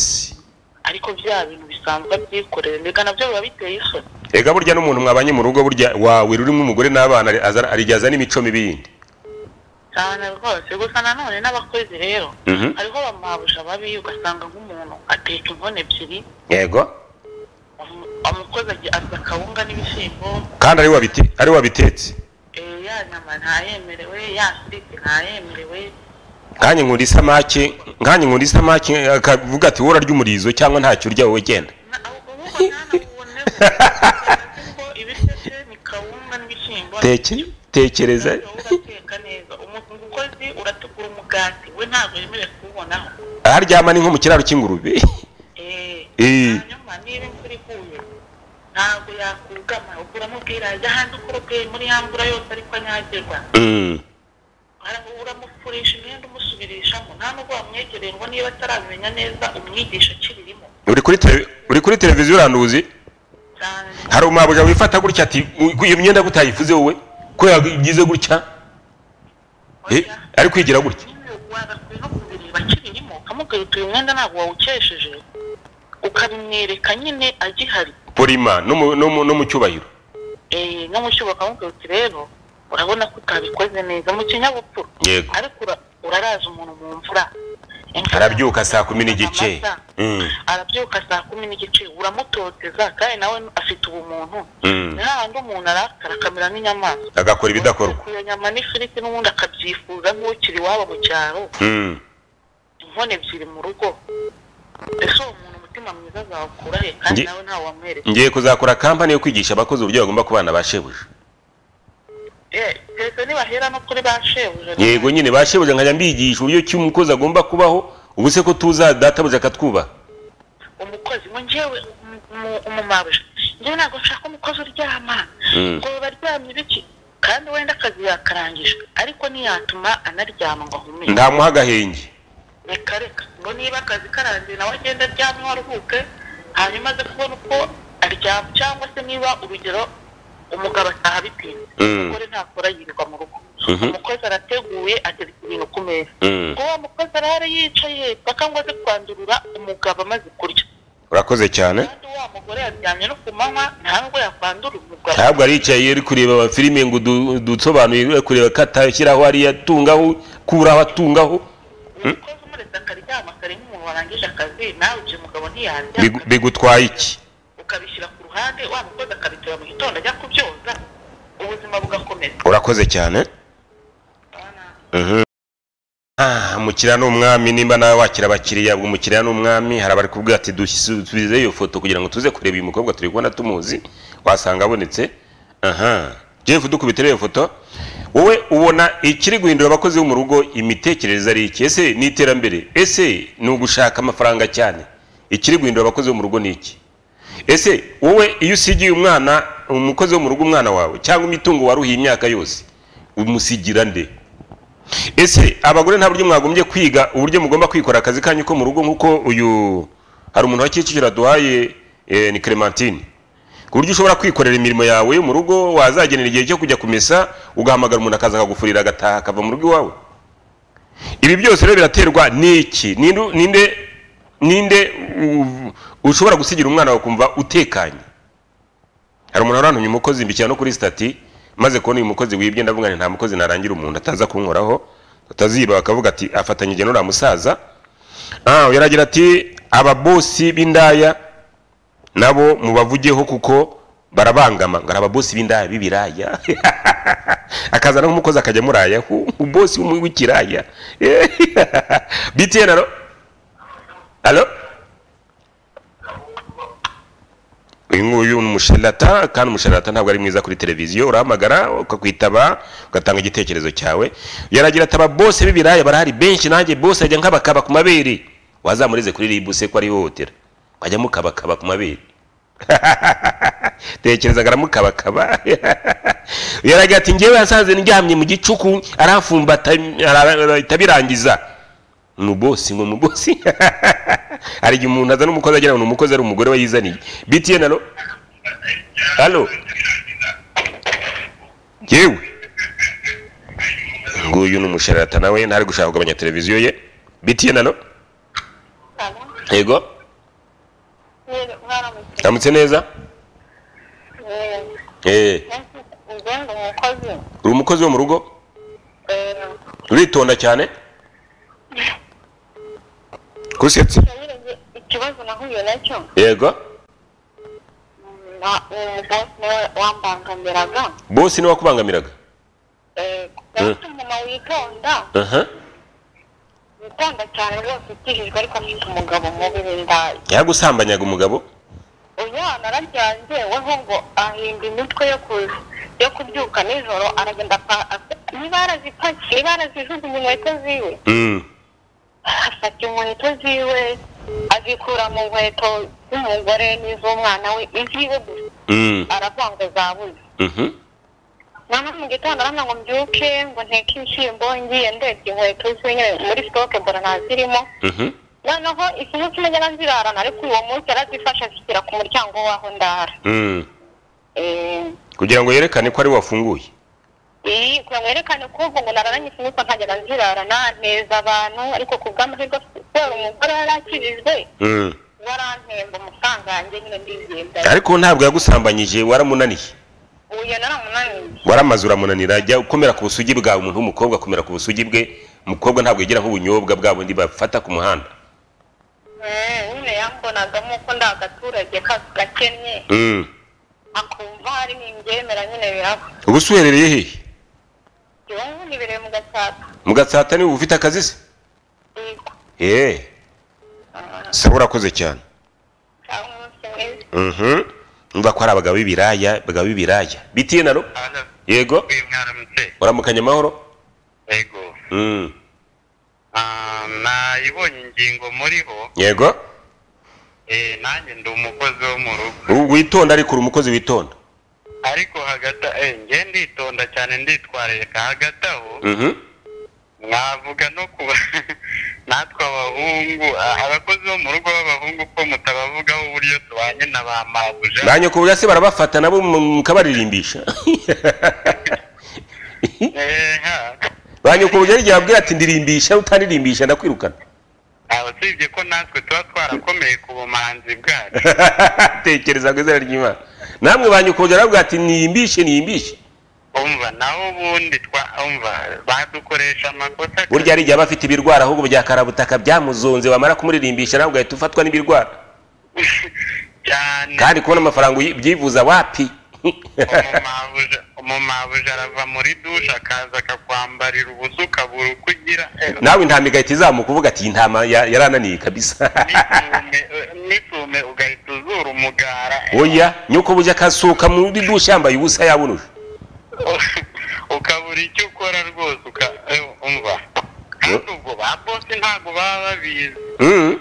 ariko bya bintu bisanzwe abyikorera mbega nabyo biba biteye isoni ega burya n'umuntu mwabanye mu rugo burya wawe urimo umugore n'abana ari- azana- arigaza n'imico mibi yindi cyane rwose gusa nanone n'abakozi rero Mhm. hariho bamabuja babi ugasanga nk'umuntu ateka inkono ebyiri yego umu- umukozi agiye arya akawunga n'ibishyimbo kandi ari we wabite- ari we wabitetse eh, ya nyama ntayemerewe ya siriti ntayemerewe nkanjye nkunda isamaki nkanjye nkunda isamaki akavuga ati wowe urarya umurizo cyangwa ntacyo urya wowe genda Na- ahubwo ahubwo ntanabone ibiryo bye ni kawunga n'ibishyimbo Teke- tekereza urateka neza umukozi urategura umugati we ntabwo yemerewe kuwubonaho aharyama ni nko mu kiraro cy'ingurube Eh. hanyuma niba imvura iguye ntabwo yakugama ubwo uramubwira ajya hanze ukoroge muri ya mvura yose ariko anyagirwa Mm. Ara- uramufurisha imyenda umusubirishamo nta nubwo wamwegereye ngo niba atarabimenya neza umwigisha akibirimo uri kuri tele- uri kuri televiziyo uranduzi cyane hari umwabwa wifata gutya ati "U- iyo myenda gutayifuze wowe ko yagize gutya Eh, ari kwigira gutya wagakwiye no kubireba akibirimo ukamubwira uti uyu mwenda ntabwo wawukesheje ukabimwereka nyine agihari polima no mu- no mu- no mu cyubahiro Eh, no mu cyuba ukamubwira uti rero urabona ko utabikoze neza mu kinyabupfura yego ariko ura- uraraza umuntu mu mvura Imvura arabyuka saa kumi n'igice amaza, Mm, arabyuka saa kumi n'igice uramutoteza kandi nawe afite ubumuntu mm. ntahandi umuntu arakara akamera nk'inyamaswa agakora ibidakorwa Iyo nyama n'ifiriti n'ubundi akabyifuza nk'ukiri iwabo mu cyaro Mm. inkone ebyiri mu rugo ese uwo muntu umutima mwiza azawukura he kandi Nge- nawe ntawe wamwereka ngiye kuzakora kampani yo kwigisha abakozi uburyo bagomba kubana ba shebuja Eh, keretse nibahera no kuri ba shebuja yego nyine ba shebuja nkajya mbigisha uburyo ki umukozi agomba kubaho ubu se ko tuza databuja akatwubaha umukozi ngo njyewe umu- umu- umumabuja njyewe ntabwo nshaka umukozi uryama Mm. ngo baba aryamye biki kandi wenda akazi yakarangije ariko ntiyatuma anaryama ngo ahumeke ntamuha agahenge reka reka ngo niba akazi karangiye nawe agenda aryamye waruhuke hanyuma aze kubona uko aryama cyangwa se niba urugero umugabo ataha bitinze Mm. umugore ntakora yirirwa mu rugo Mhm. umukozi arateguye atereka ibintu ku meza Mm. ngo wa mukozi arahari yicaye paka ngo aze kwandurura umugabo amaze kurya urakoze cyane kandi wa mugore yaryamye no ku manywa nta nubwo yakwandura umugabo ntabwo aricaye uri kureba amafilime ngo udu- dusobanuye uri kureba ko atashyiraho ariyo atungaho kuraho atungaho umukozi umuretse akaryama kare nk'umuntu warangije akazi nawe ibyo mugabo ntiyaryama Bigu- bigutwaye iki ukabishyira ku ruhande wa mukozi akabitura mu gitondo ajya kubyoza ubuzima bugakomeza urakoze cyane Mhm. Ah, umukiriya ni umwami nimba nawe wakira abakiriya ubwo umukiriya ni umwami hari abari kuvuga ati dusubize iyo foto kugira ngo tuze kureba uyu mukobwa turi kubona tumuzi wasanga abonetse aha jeff dukubitire iyo foto wowe ubona ikiri guhindura abakozi bo mu rugo imitekerereze ari iki ese ni iterambere ese ni ugushaka amafaranga cyane ikiri guhindura abakozi bo mu rugo ni iki ese wowe iyo usigiye umwana umukozi wo mu rugo umwana wawe cyangwa imitungo waruhiye imyaka yose umusigira nde ese abagore nta buryo mwagombye kwiga uburyo mugomba kwikora akazi kanyu ko mu rugo nk'uko uyu hari umuntu wa kicukiro aduhaye eh, ni clementine ku buryo ushobora kwikorera imirimo yawe yo mu rugo wazagenera igihe cyo kujya kumesa ugahamagara umuntu akaza akagufurira agataha akava mu rugo iwawe ibi byose rero biraterwa n'iki Ninde- ninde ninde u- ushobora gusigira umwana wawe kumva utekanye hari umuntu warantumye umukozi mbikira no kuri stati maze kubona uyu mukozi wibye ndavuga nti nta mukozi narangira umuntu ataza kunkoraho ataziba bakavuga ati afatanyije n'uriya musaza ah, yaragira ati ababosi b'indaya nabo mubavugeho kuko barabangama ngo ari ababosi b'indaya b'ibiraya akazana nk'umukozi akajya amuraya "Hu, ubosi w'umu- w'ikiraya btn alo alo uyu nguyu ni umusharata kandi umusharata ntabwo ari mwiza kuri televiziyo urahamagara ukakwitaba ugatanga igitekerezo cyawe yaragira ati ababose b'ibiraya barahari benshi nanjye bose ajya nkabakaba ku mabere wazamurize kuri ribuse ko ari ihohotera wajya mukabakaba ku mabere tekereza aramukabakaba yaragira ati ngewe yasanze ndyamye mu gicuku aramfumbata arahita birangiza ni ubosi ngo mu bosi hari igihe umuntu azana umukozi agira ngo ni umukozi ari umugore we yizaniye btn alo alo yewe nguyu ni umusharata nawe ntari gushaka kugabanya televiziyo ye btn alo yego aramutse neza eh ugenda umukozi uri umukozi wo mu rugo uritonda cyane kusetse ikibazo nahuye nacyo yego umubosi niwe wambangamiraga bosi niwe wakubangamiraga ndabona umuntu witonda aha witonda cyane rwose utihijwe ariko afite umugabo mubi w'indaya yagusambanyaga umugabo umwana araryanze weho ngo ahinda imitwe yo kuza yo kubyuka nijoro aragenda niba yarazipakiye niba yarazijugunye inkweto ziwe Mm. afata inkweto ziwe azikura mu nkweto z'umugore n'iz'umwana we iziwe gusa Mm. aravuga ngo zabuze Mhm. mama mu gitondo aramya ngo mbyuke ngo nteke ibishyimbo ngiye ndebye inkweto ziwe nyine muri sitoke mbona ntazirimo Mhm. noneho ikintu kimwe yarazirarana ariko uwo munsi yarazifashe azishyira ku muryango w'aho ndara Mm. Eh, Kugira ngo yerekane ko ari we wafunguye. iyi kugira ngo yerekane ko ubu ngo nararanye ikinyuka nkagenda nzirarana nteza abantu ariko ku bw'amahirwe kubera umugore yari akirijwe Mm. warantemba amafaranga yanjye nyine ndizenda Ariko ntabwo yagusambanyije waramunaniye. uyu naramunaniye waramaze uramunanira jya ukomera ku busugi bwawe umuntu w'umukobwa akomera ku busugi bwe umukobwa ntabwo yigira nk'ubunyobwa bwa bundi bafata ku muhanda Mm, nyine yambonagamo ko ndi agaturage ka- gakennye Mm. akumva hari n'imbyemera nyine biraba ubu se uherereye hehe iwe nyine ibireye mu gatsata mu gatsata niba ufite akazi se yego eee saba urakoze cyane cyangwa umunsi mwiza Mhm. Umva ko ari abagabo b'ibiraya abagabo b'ibiraya bitiye naro Hano, yego uyu mwaramutse uramukanya amahoro yego Mm. Ah, nayibonye ingingo muri bo yego eh, nanjye ndi umukozi wo mu rugo U- witonda ariko uri umukozi witonda ariko hagati eh, nge nditonda cyane nditwararika hagati aho Mhm. mwavuga no ku natwe abahungu ah, abakozi bo mu rugo b'abahungu ko mutabavugaho uburyo tubanye na ba mabuja ba nyakubwa se barabafata nabo mu- mukabaririmbisha Eh, ha. ba nyakubwa yari yabwira ati ndirimbisha utanirimbisha ndakwirukana aho usibye ko natwe tuba twarakomeye ku bumanzi bwacu tekereza ku izina ry'imana namwe ba nyakubahwa baravuga ati niyimbishe niyimbishe umva naho ubundi twa umva badukoresha amakosa burya hari igihe aba afite ibirwara ahubwo bya karabutaka byamuzonze wamara kumuririmbisha nawe ugahita ufatwa n'ibirwara cyane kandi kubona amafaranga uyi- ubyivuza wapi umumabuja umumabuja arava muri dushe akaza akakwambarira ubusa ukabura uko ugira Eh, nawe intama igahita izamuka uvuga ati iyi ntama ya- yarananiye kabisa n'isume, eh, n'isume ugahita uzura umugara Eh, oya nyoko bujya akasuka muri dushe yambaye ubusa yabunuje ukabura icyo ukora rwose uka eh, umva kandi ubwo ba bosi ntabwo baba babizi Mm.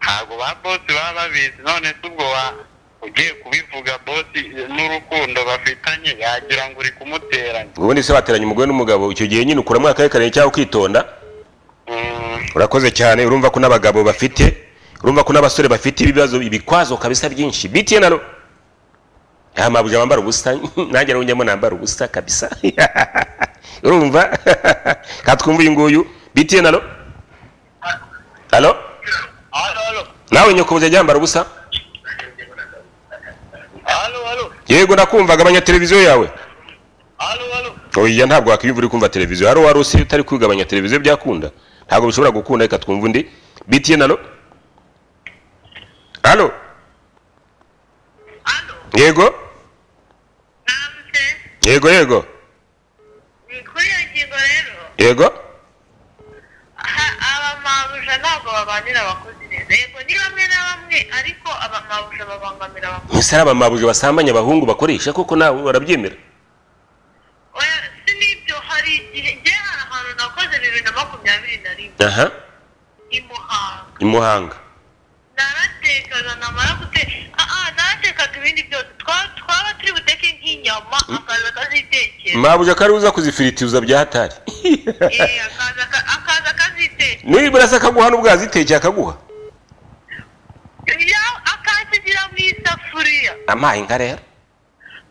ntabwo ba bosi baba babizi none se ubwo wa- ugiye kubivuga bosi n'urukundo bafitanye yagira ngo uri kumuteranya ubundi se wateranye umugore n'umugabo icyo gihe nyine ukuramo akarere cyangwa ukitonda Mm, urakoze cyane urumva ko n'abagabo bafite urumva ko n'abasore bafite ibibazo ibikwazo kabisa byinshi bitiye naro aha mabuja bambara ubusa nanjye nawe njyamo nambara ubusa kabisa urumva katwumva uyu nguyu bitiye naro halo Halo, halo. nawe nyokobuze yambara ubusa Halo, halo. yego nakumvaga abanyateleviziyo yawe Halo, halo. oya ntabwo wakiyumva uri kumva televiziyo haro wari usi utari kwigabanya televiziyo byakunda ntabwo bishobora gukunda reka twumva undi bitiye nalo halo Halo. yego Nambye. yego yego Ni kuri iyo ngingo rero yego aha- abamabuja ntabwo babanira abakozi neza yego ni bamwe na bamwe ariko abamabuja babangamira abakozi ese ari abamabuje basambanya abahungu bakoresha koko nawe barabyemera oya si n'ibyo hari igihe ngewe hari ahantu nakoze bibiri na makumyabiri na rimwe aha i muhanga i muhanga naratekaga namara guteka aha naratekaga ibindi byose Twa- twaba turi buteke nk'inyama akaza akazitekera mabuje kari uza kuzifiritiza bya hatari Eh, akaza aka- akaza akazitekera nibura se akaguha n'ubwo yazitekeye akaguha Ya- akasigira mu isafuriya amaye nka rero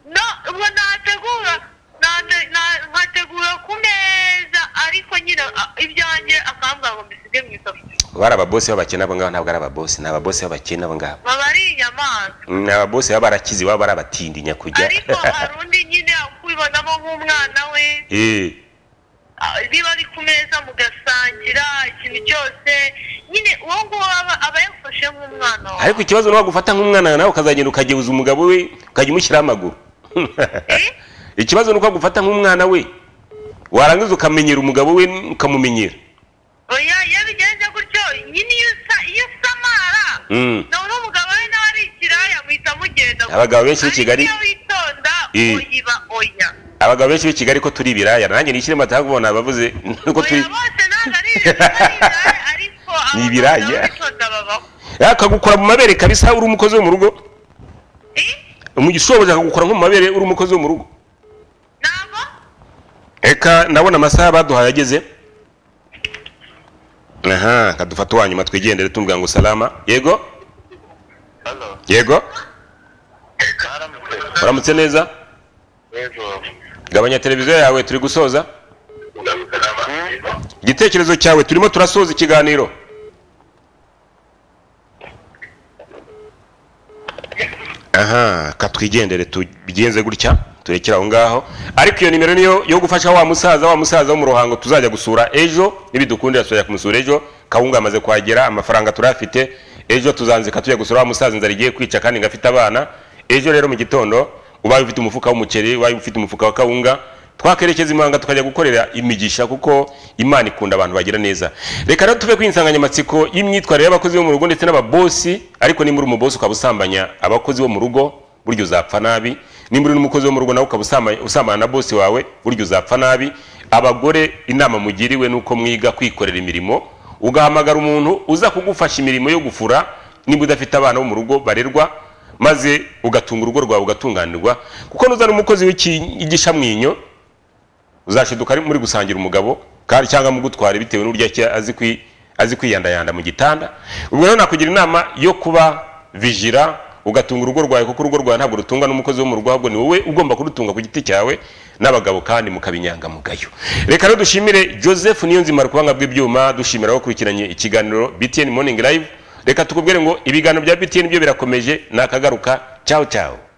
no ubwo nategura nate- na- nkategura ku meza ariko nyine a- ibyanjye akambwira ngo mbisige mu isafuriya bari ababosi b'abakene abo ngabo ntabwo ari ababosi ni ababosi b'abakene abo ngabo baba ari inyamaswa ni ababosi baba barakize baba ari abatindi nyakujya ariko hari undi nyine akubibonamo nk'umwana we Eh, Ah, niba ari ku meza mugasangira ikintu cyose nyine uwo nguwo aba aba yafashe nk'umwana wawe ariko ikibazo ni wagufata nk'umwana nawe ukazagenda ukagebuza umugabo we ukajya umushyiraho amaguru Eh? ikibazo ni uko agufata nk'umwana we warangiza ukamenyera umugabo we ukamumenyera oya iyo bigenze gutyo nyine iyo usa- iyo usamara Mm. none umugabo we nawe ari ikiraya muhita mugenda Abagabo benshi b'i Kigali- ariko iyo witonda Eh. uyiba oya abagabo benshi b'i kigali ko turi ibiraya nanjye nishyire mataha kubona abavuze nuko turi bose ntabwo ari ibiraya ariko Ni ibiraya. abaganga babitoza babaho akagukora mu mabere kabisa uri umukozi wo mu rugo umugishobozi akagukora nko mu mabere uri umukozi wo mu rugo ntabwo reka ndabona amasaha baduhaye ageze aha kadufata uwa nyuma twigendere tumubwira ngo salama yego hano yego haramutse uramutse neza ejo gabanya televiziyo yawe turi gusoza ndabisaba igitekerezo cyawe turimo turasoza ikiganiro aha katwigendere tubigenze gutya turekere aho ngaho ariko iyo nimero niyo yo gufasha wa musaza wa musaza wo mu ruhango tuzajya gusura ejo nibidukundira tuzajya kumusura ejo kawunga amaze kuhagera amafaranga turafite ejo tuzanzika tujya gusura wa musaza inzara igiye kwica kandi ngafite abana ejo rero mu gitondo ubaye ufite umufuka w'umuceri ubaye ufite umufuka wa kawunga twakerekeza imanga tukajya gukorera imigisha kuko imana ikunda abantu bagira neza reka rero tuve ku insanganyamatsiko y'imyitwarire y'abakozi bo mu rugo ndetse n'ababosi ariko nimba uri umubosi ukaba usambanya abakozi bo mu rugo burya uzapfa nabi nimba uri n'umukozi wo mu rugo nawe ukaba usambanya usambana na bosi wawe burya uzapfa nabi abagore inama mugiriwe ni uko mwiga kwikorera imirimo ugahamagara umuntu uza kugufasha imirimo yo gufura nimba udafite abana bo mu rugo barerwa maze ugatunga urugo rwawe ugatunganirwa kuko nuzana umukozi w'iki- w'igishamwinyo uzashiduka ari muri gusangira umugabo kandi cyangwa mu gutwara bitewe n'uburyo ki- azi kwi- azi kwiyandayanda mu gitanda ubwo rero nakugira inama yo kuba vijira ugatunga urugo rwawe kuko urugo rwawe ntabwo rutungwa n'umukozi wo mu rugo ahubwo ni wowe ugomba kurutunga ku giti cyawe n'abagabo kandi mukaba inyangamugayo reka rero dushimire joseph niyonzima rukubanga bw'ibyuma dushimira abakurikiranye ikiganiro btn morning live reka tukubwire ngo ibiganiro bya btn byo birakomeje nakagaruka cyawu cyawu